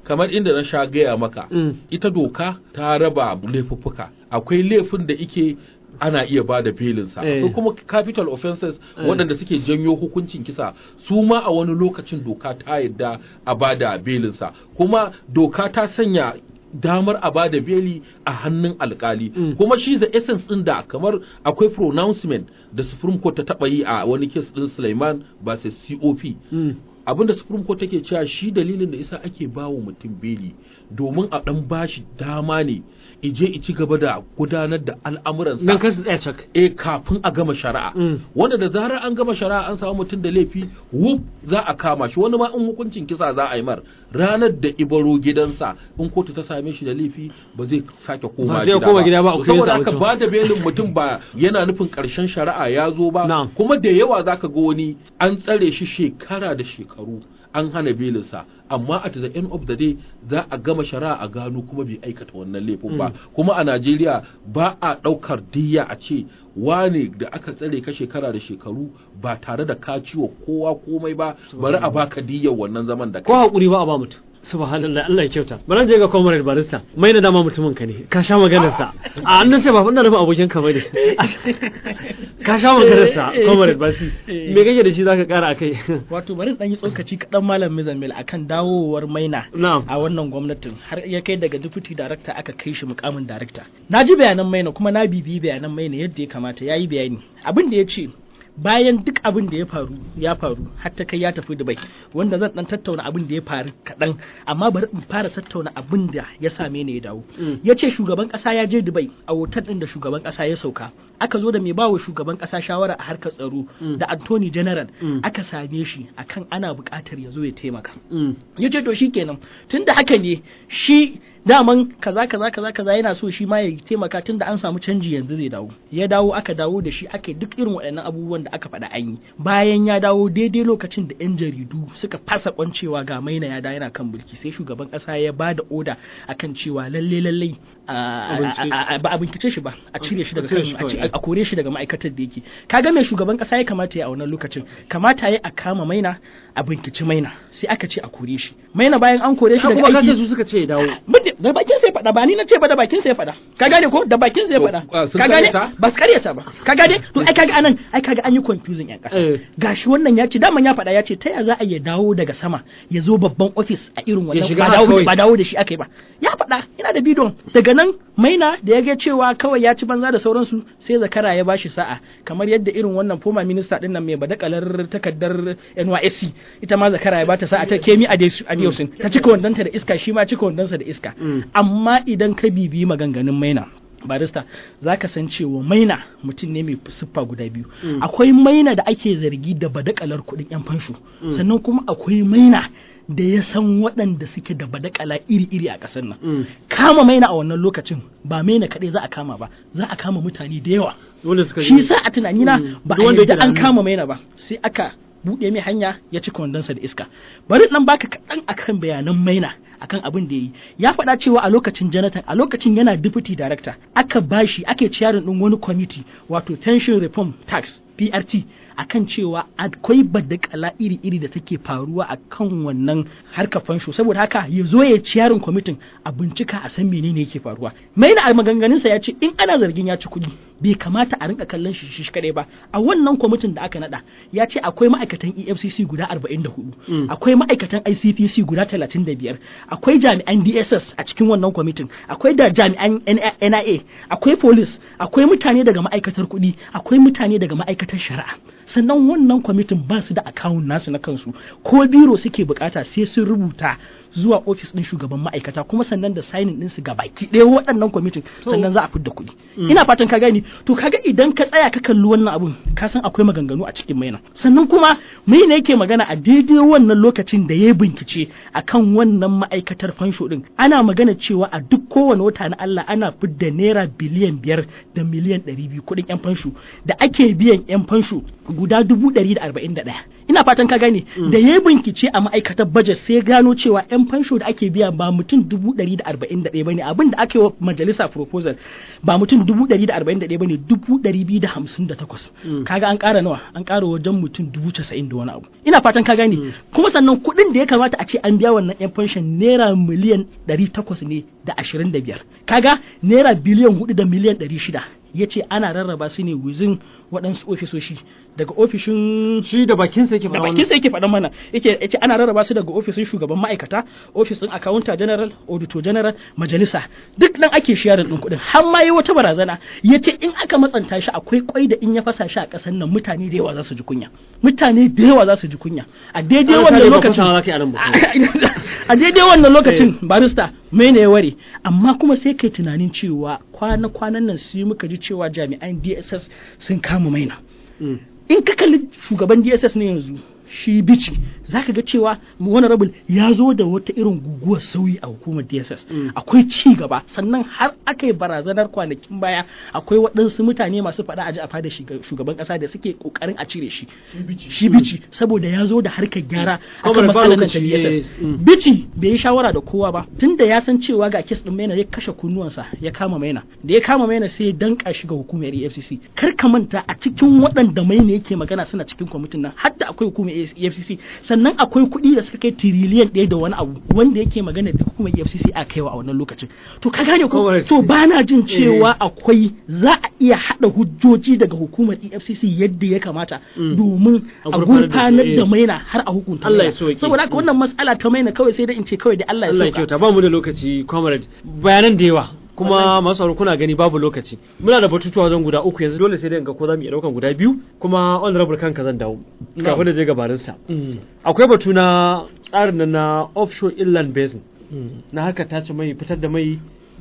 kamar inda na sha gaya maka Mm. ita doka ta raba laifuffuka akwai laifin da ike ana iya ba da belinsa Eh. akwai kuma capital offenses waɗanda suke janyo hukuncin kisa su ma a wani lokacin doka ta yadda a ba da belinsa kuma doka ta sanya damar a bada beli a hannun alkali Mm. kuma shi the essence din da kamar akwai pronouncement da Supreme Court ta taba yi a wani case din Sulaiman versus COP Mm. abinda Supreme Court take cewa shi dalilin da isa ake bawa mutum beli domin a dan bashi dama ne ije i ci gaba da gudanar da al'amuransa nan kasu tsaya cak eh kafin a gama shari'a Mm. wanda da zarar an gama shari'a an samu mutum da laifi wuf za a kama shi wani ma in hukuncin kisa za a yi mar ranar da ibaro gidansa in kotu ta same shi da laifi ba zai sake koma Ba zai koma gida ba, a To kulle saboda sa haka mutum. ba da belin mutum ba yana nufin karshen shari'a ya zo ba Na'am. kuma da yawa zaka ga wani an tsare shi shekara da shekaru an hana belinsa amma at the end of the day za a gama shari'a a gano kuma bai aikata wannan laifin ba kuma a Najeriya ba a ɗaukar diyya a ce wane da aka tsare ka shekara da shekaru ba tare da ka ciwo kowa komai ba bari a baka diyyar wannan zaman da ko kai hakuri ba a ba mutum subhanallah Allah ya kyauta bari je ga comrade barista mai na dama mutumin ka ne ka sha maganar sa a annan ce ba ina nufin abokin ka bane ka sha maganar sa comrade basi me kake da shi zaka kara akai wato bari dan yi tsokaci kaɗan malam Mizamil akan dawowar maina na'am a wannan gwamnatin har ya kai daga deputy director aka kai shi mukamin director na ji bayanan maina kuma na bibiyi bayanan maina yadda ya kamata ya yi bayani abin da ya ce bayan duk abin da ya faru ya faru har ta kai ya tafi Dubai wanda zan dan tattauna abin da ya faru kaɗan amma bari in fara tattauna abin da ya same ni ya dawo Mm. ya ce shugaban ƙasa ya je Dubai a hotel ɗin da shugaban ƙasa ya sauka aka zo da mai bawa shugaban ƙasa shawara a harkar tsaro Mm. da Anthony General Mm. aka same shi akan ana buƙatar ya zo ya taimaka Mm. ya ce to shi kenan tun da haka ne shi daman kaza kaza kaza kaza yana so shi ma ya taimaka tun da an samu canji yanzu zai dawo ya dawo aka dawo da shi aka yi duk irin waɗannan abubuwan da aka faɗa an yi bayan ya dawo daidai lokacin da 'yan jaridu suka fasa kwancewa ga maina ya dawo yana kan mulki sai shugaban ƙasa ya ba da oda akan cewa lalle lalle a- bincike. a- a- ba a bincike shi ba a cire shi daga A cire kan shi a ci- kawai. a kore shi daga ma'aikatar da yake kaga mai shugaban kasa ya kamata ya a wannan lokacin kamata ya a kama maina a binkici maina sai aka ce a kore shi maina bayan an kore shi kuma daga ka ce aiki su suka ce ya dawo Bade- da bakin sai faɗa ba ni na ce ba da bakin sai faɗa ka gane ko da bakin sai To, faɗa ah, sun ka gane karyata? ba su karyata ba ka gane to ai kaga anan ai kaga an yi confusing yan Eh. ƙasa gashi wannan ya ce daman ya faɗa ya ce ta ya za a ya dawo daga sama ya zo babban office a irin wannan shiga ba haka dawo kawai. ba dawo da shi aka yi ba ya faɗa yana da bidon daga nan maina da ya ga cewa kawai ya ci banza da sauransu sai zakara ya bashi sa'a kamar yadda irin wannan former minister din nan mai badakalar takardar NYSC ita ma zakara ya bata sa'a ta Kemi Adeosun ta cika wandonta da iska shi ma cika wandonsa da iska Mm. amma idan ka bibiyi maganganun maina barista za ka san cewa maina mutum ne mai siffa guda biyu Mm. akwai maina da ake zargi da badakalar kuɗin 'yan fansho sannan kuma akwai maina da ya san waɗanda suke da badakala iri-iri a ƙasar nan Mm. kama maina a wannan lokacin ba maina kaɗai za a kama ba za a kama mutane da yawa wanda suka shi sa a tunanina Mm. ba Duk a wanda yadda yake da an hannu. kama maina ba sai aka buɗe mai hanya ya ci kwandonsa da iska bari nan baka kaɗan akan bayanan maina akan abin da ya yi ya faɗa cewa a lokacin Jonathan a lokacin yana deputy director aka bashi ake ciyarin ɗin wani committee wato pension reform tax PRT akan cewa akwai badakala iri-iri da take faruwa a kan wannan harkar fansho saboda haka ya zo ya ci yarin kwamitin a bincika a san menene yake faruwa maina a maganganunsa ya ce in ana zargin ya ci kuɗi bai kamata a rinka kallon shi shi kadai ba a wannan kwamitin da aka nada ya ce akwai ma'aikatan EFCC guda 44 akwai ma'aikatan ICPC guda 35 akwai jami'an DSS a cikin wannan kwamitin akwai da jami'an NIA akwai police akwai mutane daga ma'aikatar kuɗi akwai mutane daga ma'aikatar shari'a sannan wannan kwamitin ba su da akawun nasu na kansu ko biro suke bukata sai sun rubuta zuwa ofis din shugaban ma'aikata kuma sannan da signing ɗinsu ga baki ɗaya waɗannan kwamitin sannan za a fidda kuɗi ina fatan ka gani to kaga idan ka tsaya ka kalli wannan abun ka san akwai maganganu a cikin maina sannan kuma maina yake magana a daidai wannan lokacin da ya bincike akan wannan ma'aikatar fansho din ana magana cewa a duk kowane wata na Allah ana fidda naira biliyan biyar da miliyan ɗari biyu kuɗin yan fansho da ake biyan yan fansho guda dubu ɗari da arba'in da ɗaya ina fatan ka gane da ya bincike a ma'aikatar budget sai gano cewa yan fansho da ake biya ba mutum dubu ɗari da arba'in da ɗaya bane abin da aka yi wa majalisa proposal ba mutum dubu ɗari da arba'in da ɗaya bane dubu ɗari biyu da hamsin da takwas kaga an ƙara nawa an ƙara wajen mutum dubu casa'in da wani abu ina fatan ka gane kuma sannan kuɗin da ya kamata a ce an biya wannan yan fanshon naira miliyan ɗari takwas ne da ashirin da biyar kaga naira biliyan hudu da miliyan ɗari shida ya ce ana rarraba su ne wuzin waɗansu ofisoshi daga ofishin shi da bakin sa yake da faɗa bakin sa yake faɗan mana yake yace ana rarraba su daga ofishin shugaban ma'aikata ofisin accountant general auditor general majalisa duk nan ake sharing din kuɗin har ma yi wata barazana yace in aka matsanta shi akwai kwai da in ya fasa shi a ƙasar nan mutane da yawa za su ji kunya mutane da yawa za su ji kunya a daidai wannan lokacin a daidai wannan lokacin barista mai ne ya ware amma kuma sai kai tunanin cewa kwana-kwanan nan su muka ji cewa jami'an dss sun kama maina in ka kalli shugaban dss ne yanzu shi bici za ka ga cewa honorable ya zo da wata irin guguwar sauyi a hukumar dss akwai ci gaba sannan har aka yi barazanar kwanakin baya akwai waɗansu mutane masu faɗa aji a fada shugaban ƙasa da suke ƙoƙarin a cire shi shi bici saboda ya zo da harkar gyara akan matsalar nan ta dss bici bai yi shawara da kowa ba tunda ya san cewa ga kes ɗin maina ya kashe kunnuwansa ya kama maina da ya kama maina sai ya danka shi ga hukumar efcc kar ka manta a cikin waɗanda maina yake magana suna cikin kwamitin nan har da akwai hukumar EFCC sannan akwai kuɗi da suka kai tiriliyan ɗaya da wani abu wanda yake magana da hukumar EFCC a kaiwa a wannan lokacin to ka gane ko to ba na jin cewa akwai za a iya haɗa hujjoji daga hukumar EFCC yadda ya kamata domin a gurfanar da maina har a hukunta Allah ya sauke saboda haka wannan matsala ta maina kawai sai dai in ce kawai da Allah ya Allah ya sauka kyauta ba mu da lokaci comrade bayanan da yawa kuma masu sauraro kuna gani babu lokaci muna da batutuwa wajen guda uku yanzu dole sai dai in ga ko za mu iya daukan guda biyu kuma honorable kanka zan dawo kafin da je gabarin sa akwai batu na tsarin nan na offshore inland basin na harkar tace mai fitar da mai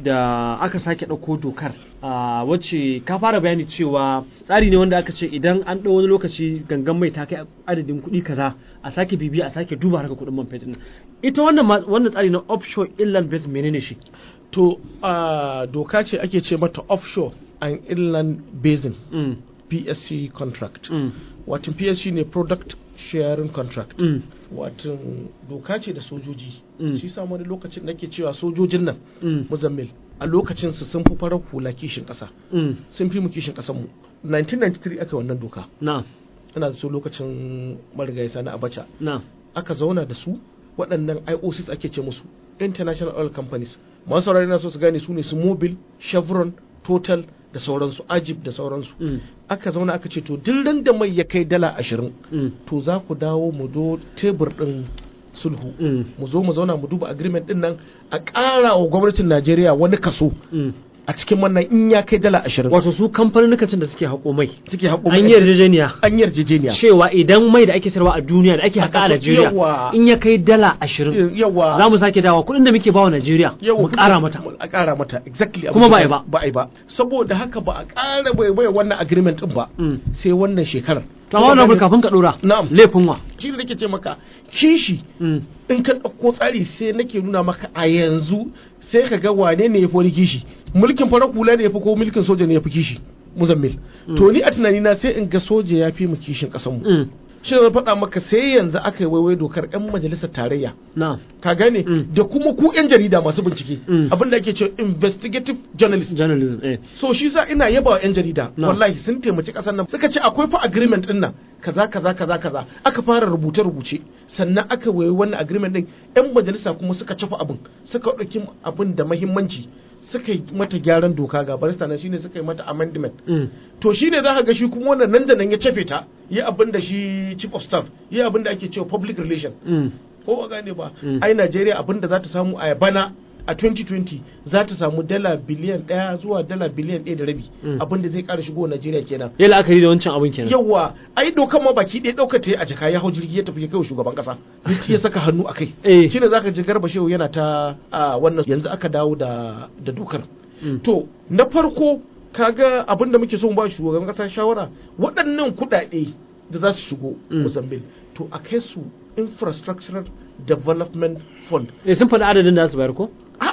da aka sake ɗauko dokar a wacce ka fara bayani cewa tsari ne wanda aka ce idan an ɗau wani lokaci gangan mai ta kai adadin kuɗi kaza a sake bibiya a sake duba harkar kuɗin man fetur ita wannan ma- wannan tsari na offshore inland basin menene shi to uh, doka ce ake ce mata offshore and inland basin Mm, psc contract mm, watan psc ne product sharing contract mm, watan doka ce da sojoji Mm. shi sa wani lokacin nake cewa sojojin nan mm, muzammil a lokacin su sun fi farar hula kishin kasa mm. sun fi mu kishin kasan mu 1993 aka yi wannan doka na ina da so lokacin marigayi sani abacha na aka zauna da su waɗannan IOCs ake ce musu international oil companies masu saurari na so su gane su ne su mobil chevron total da sauransu ajib da sauransu mm, aka zauna aka ce to duk ran da mai ya kai dala ashirin mm, to za ku dawo mu do tebur ɗin sulhu mm, mu zo mu zauna mu duba agreement ɗin nan a ƙara wa gwamnatin najeriya wani kaso mm. a cikin wannan in ya kai dala ashirin wato su kamfanin da suke haƙo mai suke haƙo an yi yarjejeniya an yarjejeniya cewa idan mai da ake sayarwa a duniya da ake A haƙa a kaso- Najeriya yawa. in ya kai dala ashirin yawa za mu sake dawa kuɗin da muke bawa Najeriya mu ƙara mata a ƙara mata exactly Kuma abin ba a da yi ba. ba a yi ba saboda haka ba a ƙara bai bai wannan agreement din ba Mm. sai wannan shekarar to amma wannan kafin ka ɗora Na'am. laifin wa shi ne nake ce maka kishi Mm, in ka ɗauko tsari sai nake nuna maka a yanzu sai ka ga wane ne ya fi wani kishi mulkin farar hula ne ya fi ko mulkin soja ne ya fi kishi muzammil to ni a tunanina sai in ga soja ya fi mu kishin ƙasar mu mm, shi ne na faɗa maka sai yanzu aka yi waiwai dokar 'yan majalisar tarayya na ka gane Mm. da kuma ku 'yan jarida masu bincike Mm. abinda ake cewa investigative journalist journalism eh so shi za ina yaba wa 'yan jarida No. wallahi sun taimaki kasar nan suka ce akwai fa agreement din nan kaza kaza kaza kaza aka fara rubuce rubuce sannan aka wayi wannan agreement din 'yan majalisa kuma suka cafa abin suka ɗauki abin da mahimmanci suka yi mata gyaran doka ga barista nan shine suka yi mata amendment mm, to shi ne za ka ga shi kuma wannan nan da nan ya cafe ta yi abin da shi chief of staff yi abin da ake cewa public relation mm, ko ba gane ba Mm. ai Najeriya abin da za ta samu a bana a 2020 za ta samu dala biliyan ɗaya zuwa dala biliyan ɗaya da rabi Mm. abin da zai ƙara shigo Najeriya kenan ya la'akari da wancan abin kenan yawa ai dokan ma baki ɗaya ɗauka ta yi a jaka ya hau jirgi ya tafi ya kai wa shugaban ƙasa ya saka hannu a kai Eh. shine zaka ji garba shehu yana ta a wannan yanzu aka dawo da da dokar Mm. to na farko kaga abin da muke so mu ba shugaban ƙasa shawara waɗannan kuɗaɗe da za su shigo Mm. Mozambique to a kai su infrastructural development fund eh sun faɗi adadin da za su bayar ko a'a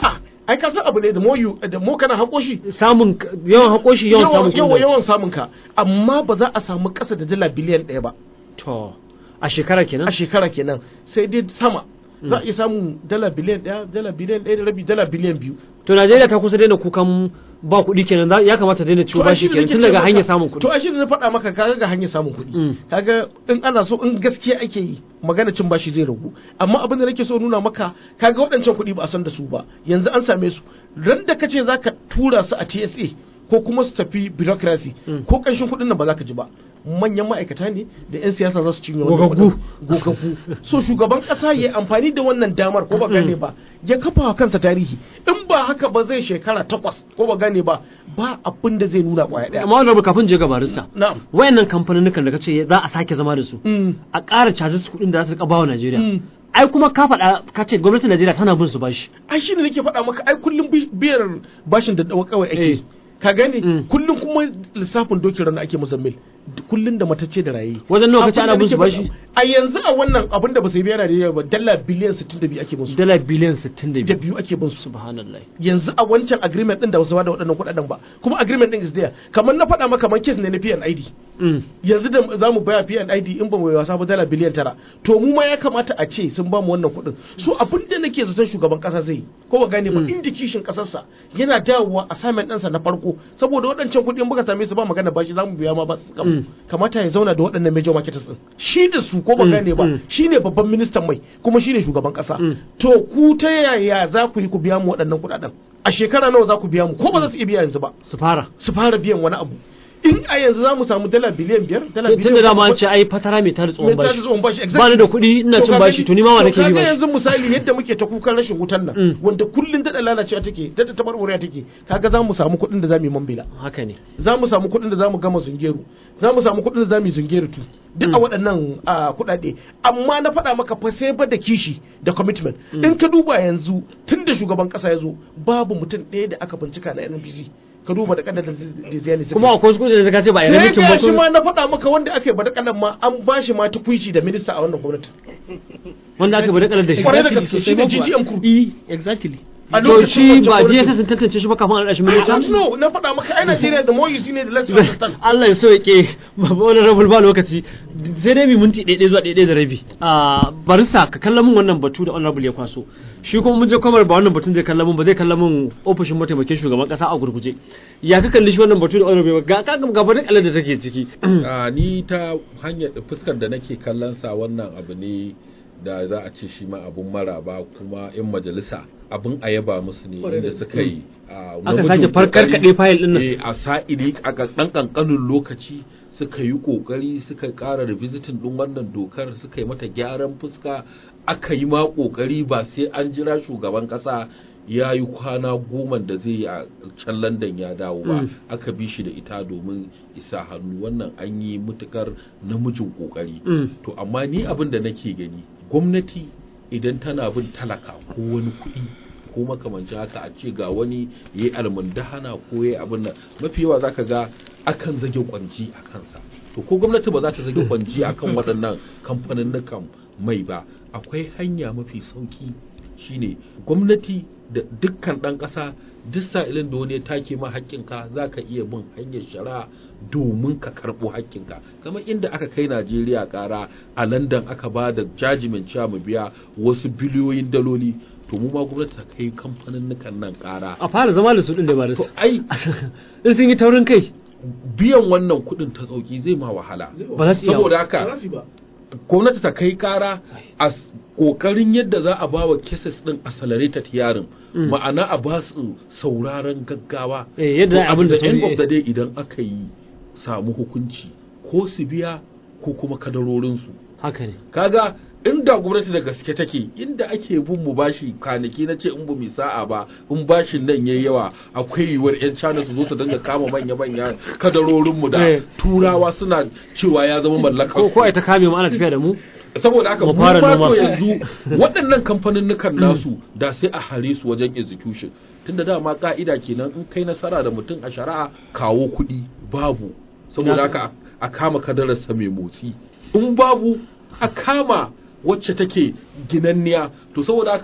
ai ka san abu ne da mo you da mo kana hako shi samun k- yawan hako shi yawan samun yawan kuɗi yawan samun ka amma ba za a samu ƙasa da dala biliyan ɗaya ba to a shekara kenan a shekara kenan sai dai sama za a iya samun dala biliyan ɗaya dala biliyan ɗaya da rabi dala biliyan biyu to Najeriya ta kusa daina kukan ba kuɗi kenan za- ya kamata daina ciwo To, ai bashi shi da kenan nake tun ce daga maka- hanyar samun kuɗi to a shi da na faɗa maka kaga ga hanyar samun kuɗi Mm. kaga in ana so in gaskiya ake yi magana cin bashi zai ragu amma abin da nake so nuna maka kaga waɗancan kuɗi ba a san da su ba yanzu an same su ran da kace zaka tura su a TSA ko kuma su tafi bureaucracy Mm. ko ƙanshin kuɗin nan ba za ka ji ba manyan ma'aikata ne da 'yan siyasa za su cinye wannan Gogaggu. kuɗin. gogaggu so shugaban ƙasa ya yi amfani da wannan damar ko ba gane ba ya kafa wa kansa tarihi in ba haka ba zai shekara takwas ko ba gane ba ba abin da zai nuna ƙwaya ɗaya amma wannan kafin je ga barista na'am wayannan kamfanin da kace za a sake zama da su Mm. a ƙara caji su kuɗin da za su rika bawa Najeriya Mm. ai kuma ka faɗa ka ce gwamnatin Najeriya tana bin su bashi ai shi ne nake faɗa maka ai kullum bi- biyar bashin da dawa kawai Eh. ake ka gane Mm. kullum kuma lissafin dokin rana ake muzammil kullum da matacce da raye Wajen nawa kace Abin ana da bin su nake bashi? faɗa- a yanzu a wannan abin da ba su yi biya Najeriya ba dala biliyan 62 ake bin su dala biliyan da 62 biyu ake bin su subhanallah yanzu a wancan agreement din da wasu ba da waɗannan kuɗaɗen ba kuma agreement din is there kamar na faɗa maka kamar case ne na PNID Mm. yanzu da za mu baya PNID in ba mu yi wasa ba dala biliyan tara to mu ma ya kamata a ce sun ba mu wannan kuɗin so abin da nake zaton shugaban ƙasa zai yi ko ba gane ba inda kishin ƙasarsa yana dawowa assignment ɗinsa na farko saboda waɗancan kuɗi in muka same su ba magana ba shi za mu biya ma ba su Mm. kamata ya zauna da waɗannan major marketers ɗin shi da su ko ba Mm, gane ba mm. shi ne babban ministan mai kuma shi ne shugaban ƙasa Mm. to ku ta yaya za ku yi ku biya mu waɗannan kuɗaɗen a shekara nawa za ku biya mu ko ba za su iya biya yanzu ba su fara su fara biyan wani abu in a yanzu za mu samu dala biliyan biyar dala tun biliyan da dama an bakwai- ce ai fatara mai tada tsohon mai bashi tashi tsohon bashi ba ni exactly da kuɗi ina To cin ka bashi gani- to ni ma wa nake to bi kaga bashi yanzu misali yadda muke ta kukan rashin wutan nan Mm. wanda kullun daɗa lalacewa take daɗa tabarwarewa take kaga za mu samu kuɗin da za mu yi mambila haka ne za mu samu kuɗin da za mu gama zungeru za mu samu kuɗin da za mu yi zungeru tu duk a waɗannan a, kuɗaɗe amma na faɗa maka fa sai ba da kishi da commitment in ka duba yanzu tun da shugaban ƙasa ya zo babu mutum ɗaya da aka bincika na NNPC ka duba da kadar da ziyani suka kuma yi. akwai wasu kuɗi da ka ce ba a yi sai ramikin ga ba shi ko- ma na faɗa maka wanda aka yi badakalan ma an ba shi ma tukuici da minista a wannan gwamnati wanda aka bada kalar da shi Kwarai da Exactly, gaske, sosai shi ne ma kuwa. GGM crew. Eh, exactly a to lokacin shi wancan ba gwamnati. DSS sun tantance shi ba kafin a rashin I minista don't know, na faɗa maka ai Najeriya da more you see ne da less you understand Allah ya so yake babu wani rabul ba lokaci sai dai mu minti ɗaya zuwa ɗaya da rabi a barisa ka kalla min wannan batu da honorable ya kwaso shi kuma mun je kwamar ba wannan batun zai kalla min ba zai kalla min ofishin mataimakin shugaban kasa a gurguje ya ka kalli shi wannan batu da honorable ga ka ga ba kalar da take ciki a ni ta hanyar fuskar da nake kallon sa wannan abu ne da za a ce shi ma abun maraba kuma yan majalisa abun a yaba musu ne inda suka yi a aka namijin sake farkar kokari. kaɗe fayil ɗin nan Eh, a sa'ili a ɗan ƙanƙanin lokaci suka yi ƙoƙari suka ƙara revisitin ɗin wannan dokar suka yi mata gyaran fuska aka yi ma ƙoƙari ba sai an jira shugaban ƙasa ya yi kwana goma da zai yi a can London ya dawo ba Mm. aka bi shi da ita domin isa hannu wannan an yi mutukar namijin ƙoƙari Mm. to amma ni abin da nake gani gwamnati idan tana bin talaka ko wani kuɗi ko makamancin haka a ce ga wani ya yi almundahana ko ya yi abin nan mafi yawa zaka ga akan zage kwanji a kansa to ko gwamnati ba za ta zage kwanji a kan waɗannan kamfanin mai ba akwai hanya mafi sauki shine gwamnati da dukkan ɗan ƙasa duk sa'ilin da wani ya take ma haƙƙinka za ka iya bin hanyar shari'a domin ka karɓo haƙƙinka kamar inda aka kai najeriya ƙara a london aka ba da jajimin cewa mu biya wasu biliyoyin daloli to mu ma gwamnati ta kai kamfanin nan ƙara a fara zama da su ɗin da ba da to su ai in sun yi taurin kai biyan wannan kuɗin ta sauki zai ma wahala ba za su iya saboda Ba haka za su yi ba. gwamnati ta kai kara a s- kokarin yadda za a ba wa cases din accelerated hearing Mm. ma'ana a ba su sauraron gaggawa Eh, yadda To, at abin da the end sauri, of the day idan aka yi samu hukunci ko su biya ko kuma kadarorinsu haka ne kaga inda gwamnati da gaske take inda ake bin mu bashi kwanaki na ce in ba mu sa'a ba in bashin nan yayi yawa akwai yiwuwar yan China su zo su dinga kama manya manya kadarorin mu da Eh. turawa suna cewa ya zama mallakar ko su. ko ai ta kame mu ana tafiya da mu saboda haka Mu mu fara ba noma. to yanzu waɗannan kamfanin nasu da sai a hare su wajen execution tunda dama ka'ida kenan in kai nasara da mutum a shari'a kawo kuɗi babu saboda Na- haka a kama kadararsa mai motsi in babu a kama wacce take ginanniya to saboda haka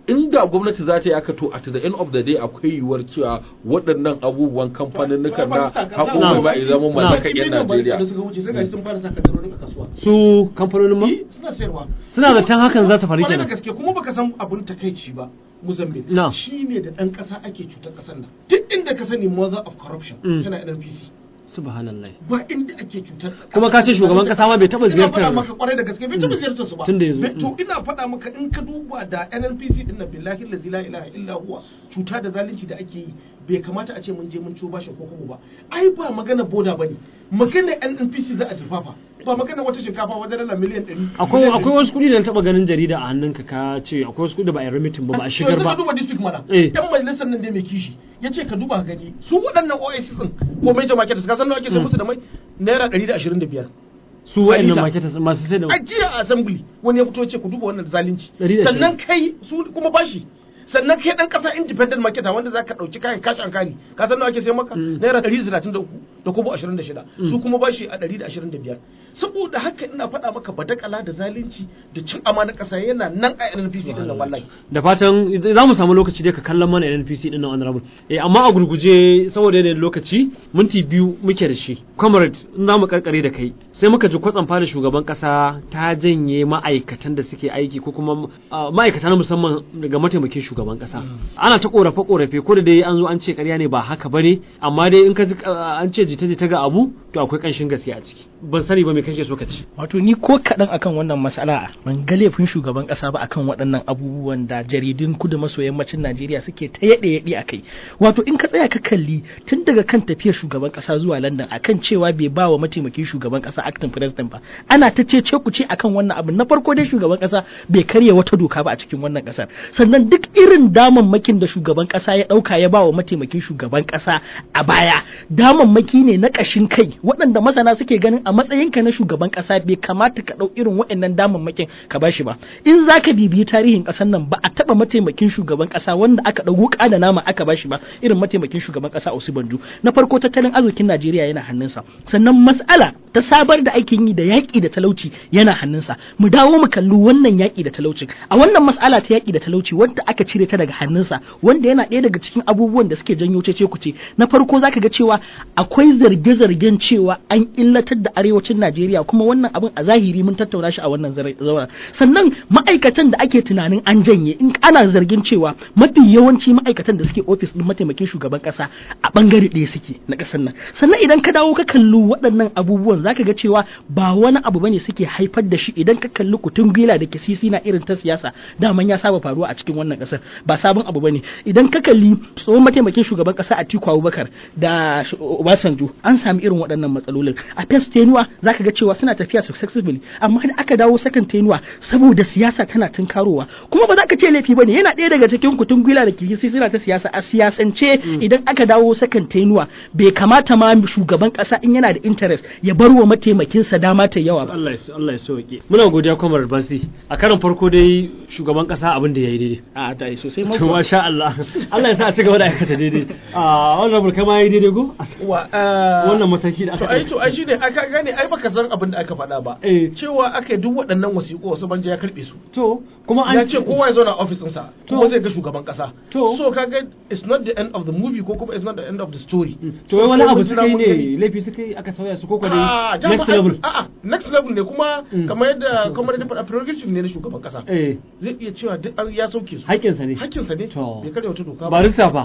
inda gwamnati za ta yi aka to at the end of the day akwai yiwuwar cewa waɗannan abubuwan kamfanin na haƙo mai ba ya zama mallakar 'yan Najeriya. da suka wuce sai ga sun fara saka darorin a kasuwa su kamfanonin ma Eh, suna sayarwa suna zaton hakan za ta faru Kwarai da kenan gaske kuma baka san abun takaici ba Mozambique Na. shi ne da ɗan ƙasa ake cutar ƙasar nan duk inda ka sani mother of corruption Mm. tana NNPC subhanallah ba inda ake cutar kuma ka ce shugaban kasa ma bai taɓa ina faɗa ziyartar maka kwarai da gaske bai taɓa ziyartar su ba Tun da ya zo. Bai- to ina faɗa maka in ka duba da NNPC din nan billahi allazi la ilaha illa huwa cuta da zalunci da ake yi bai kamata a ce mun je mun ciwo bashin ko kuma ba ai ba magana boda bane magana NNPC za a jefafa ba magana wata shinkafa wajen dala miliyan 100 akwai akwai wasu kuɗi da na taɓa ganin jarida a hannunka ka ce akwai wasu kuɗi da ba a yi remitin ba ba a shigar yanzu ba ka duba district mana Eh. yan majalisar nan dai mai kishi ya ce ka duba ka gani su waɗannan oasis din ko major market ka san nawa ake sai musu da mai naira 125 su wa'annan Alisa. marketers masu sai da a jiya a assembly wani ya fito ya ce ku duba wannan zalunci Ɗari da sannan kai su kuma bashi sannan kai dan kasa independent market wanda za ka dauki kayan cash and carry ka san nawa ake sai maka Mm. naira 133 da kobo 26 su kuma bashi a 125 saboda haka ina faɗa maka badakala da zalunci da cin amana kasa yana nan a NNPC din nan wallahi da fatan za mu samu lokaci dai ka kallon mana NNPC din nan honorable eh amma a gurguje saboda yanayin lokaci minti biyu muke da shi comrade in za mu karkare da kai sai muka ji kwatsam fara shugaban kasa ta janye ma'aikatan da suke aiki ko kuma ah, ma'aikata na musamman daga mataimakin shugaban kasa ana ta korafe korafe ko da dai an zo an ce ƙarya ne ba haka bane amma dai in ka ji ah, an ce jita jita ga abu to akwai kanshin gaskiya a ciki ban sani ba me kake so ka ci wato ni ko kaɗan akan wannan matsala ban ga laifin shugaban ƙasa ba akan waɗannan abubuwan da jaridun kudu maso yammacin Najeriya suke ta yaɗe yaɗe a kai wato in ka tsaya ka kalli tun daga kan tafiyar shugaban ƙasa zuwa London akan cewa bai ba wa mataimakin shugaban ƙasa acting president ba ana ta ce ce ku ce akan wannan abin na farko dai shugaban ƙasa bai karya wata doka ba a cikin wannan ƙasar sannan duk irin damammakin da shugaban ƙasa ya ɗauka ya ba wa mataimakin shugaban ƙasa a baya damammaki ne na ƙashin kai waɗanda masana suke ganin a matsayinka na shugaban ƙasa bai kamata ka ɗau irin waɗannan damammakin ka ba shi ba in za ka bibiyi tarihin ƙasar nan ba a taɓa mataimakin shugaban ƙasa wanda aka ɗau wuƙa da nama aka ba shi ba irin mataimakin shugaban ƙasa Osibanjo na farko tattalin arzikin Najeriya yana hannunsa sannan mas'ala ta sabar da aikin yi da yaƙi da talauci yana hannunsa mu dawo mu kalli wannan yaƙi da talauci a wannan mas'ala ta yaƙi da talauci wanda aka cire ta daga hannunsa wanda yana ɗaya daga cikin abubuwan da suke janyo cece kuce na farko zaka ga cewa akwai zarge-zargen cewa an illatar da arewacin Najeriya kuma wannan abin a zahiri mun tattauna shi a wannan zaura sannan ma'aikatan da ake tunanin an janye in ana zargin cewa mafi yawanci ma'aikatan da suke ofis din mataimakin shugaban kasa a bangare ɗaya suke na ƙasar nan sannan idan ka dawo ka kalli waɗannan abubuwan zaka ga cewa ba wani abu bane suke haifar da shi idan ka kalli kutun gila da kisisi na irin ta siyasa daman ya saba faruwa a cikin wannan ƙasar ba sabon abu bane idan ka kalli tsohon mataimakin shugaban ƙasa Atiku Abubakar da Sh- Obasanjo an sami irin waɗannan matsalolin a first tenuwa zaka ga cewa suna tafiya successfully amma da aka dawo second tenuwa saboda siyasa tana tunkarowa kuma ba za ka ce laifi bane yana ɗaya daga cikin kutun gwila da kisisi suna ta siyasa a siyasance idan aka dawo second tenuwa bai kamata ma shugaban ƙasa in yana da interest ya bar wa mataimakinsa dama ta yawa ba Allah ya so- Allah ya sauke muna godiya comrade Basi a karon farko dai shugaban kasa abin da yayi daidai a ta yi sosai to masha Allah Allah ya sa a ci gaba da aikata daidai a wannan burka ma yayi daidai go wa eh, wannan mataki da to aka ai to ai shine aka gane ai baka san abin da aka faɗa ba Eh. cewa aka yi duk waɗannan wasiƙu wasu banje ya karɓe su to kuma an ya ce kowa ya zo na office ɗinsa To. kuma zai ga shugaban ƙasa To. so kaga it's not the end of the movie ko kuma it's not the end of the story to wai wani So, abu mun suka jira yi mun ne gani. laifi suka yi aka sauya su ko Ah, dai dama next ai- level a'a next level ne kuma Mm. kamar yadda kamar yadda faɗa prerogative ne na shugaban ƙasa eh zai iya cewa duk an ya sauke su haƙƙinsa ne hakkinsa ne To. bai karya wata doka ba barista fa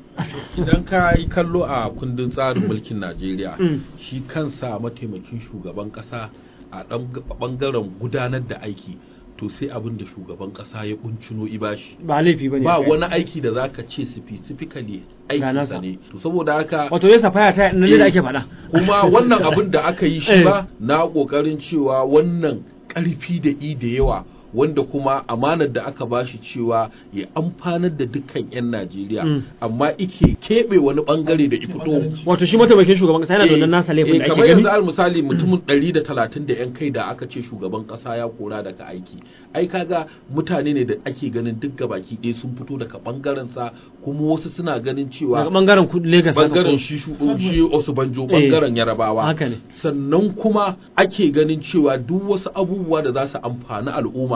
idan ka yi kallo a kundin tsarin mulkin Najeriya Mm. shi kansa mataimakin shugaban kasa a ɗan ɓangaren gudanar da aiki to sai abin da shugaban kasa ya kuncino ibashi ba laifi bane ba wani aiki da zaka ce specifically nasa. aikinsa ne to saboda haka wato ya safaya ta nan da ake faɗa kuma wannan abin da aka yi shi Eh. ba na kokarin cewa wannan ƙarfi da i da yawa wanda kuma amanar da aka bashi cewa ya amfanar da dukkan 'yan Najeriya Mm. amma ike keɓe wani bangare da ifito wato shi mataimakin shugaban kasa yana da wannan nasa laifin da ake kamar gani yanzu al misali mutumin 130 da yan kai da aka ce shugaban kasa ya kora daga aiki ai kaga mutane ne da ake ganin duk gabaki ɗaya sun fito daga bangaren sa kuma wasu suna ganin cewa daga bangaren ku- Lagos haka bangaren ko- shi shu- shi Osubanjo bangaren Yarabawa haka ne sannan kuma ake ganin cewa duk wasu abubuwa da za su amfani al'umma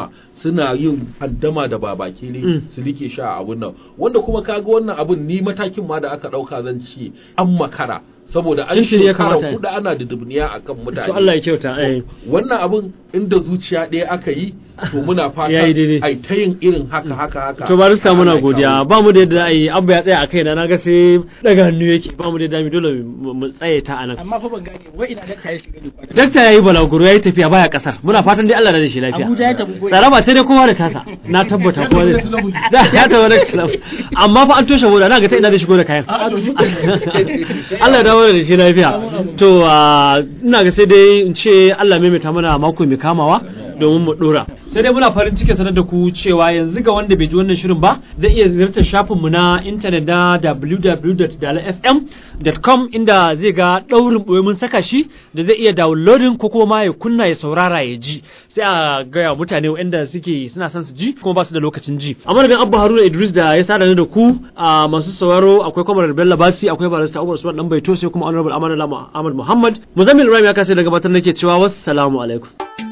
kama suna yin handama da babake ne Mm. su rike sha a abun nan wanda kuma kaga wannan abun ni matakin ma da aka dauka zan ce an makara saboda an Tuntuni ya shekara kamata. hudu ana da dubniya akan mutane to Allah ya kyauta eh wannan abun inda zuciya ɗaya aka yi to muna fata Yayi daidai. ai ta yin irin haka haka haka to barista muna Allah ya godiya kawo. ba mu da yadda za a yi abba ya tsaya a kaina na ga sai daga hannu yake ba mu da yadda mu dole mu mu tsaye ta anan amma fa ban gane wai ina dakta ya shiga ne kwana dakta yayi balaguro yayi tafiya baya kasar muna fatan dai Allah da shi lafiya Abuja ya tafi ko tsaraba sai dai kowa da tasa na tabbata kowa da da ya tabbata da tilabu amma fa an toshe boda na ga ta ina da shigo da kayan Allah ya dawo da shi lafiya to ah, ina ga sai dai in ce Allah maimaita mana mako mai kamawa domin mu dora sai dai muna farin cikin sanar da ku cewa yanzu ga wanda bai ji wannan shirin ba zai iya ziyartar shafin mu na intanet na www.dalafm.com inda zai ga daurin boye mun saka shi da zai iya downloading ko kuma ma ya kunna ya saurara ya ji sai a gaya wa mutane wanda suke suna son su ji kuma ba su da lokacin ji a madadin abba haruna idris da ya sada ni da ku a masu sauraro akwai kwamar bello basi akwai barista umar usman dan baito sai kuma honorable amadu ahmad muhammad muzammil ibrahim ya kasance da gabatar nake cewa wassalamu alaikum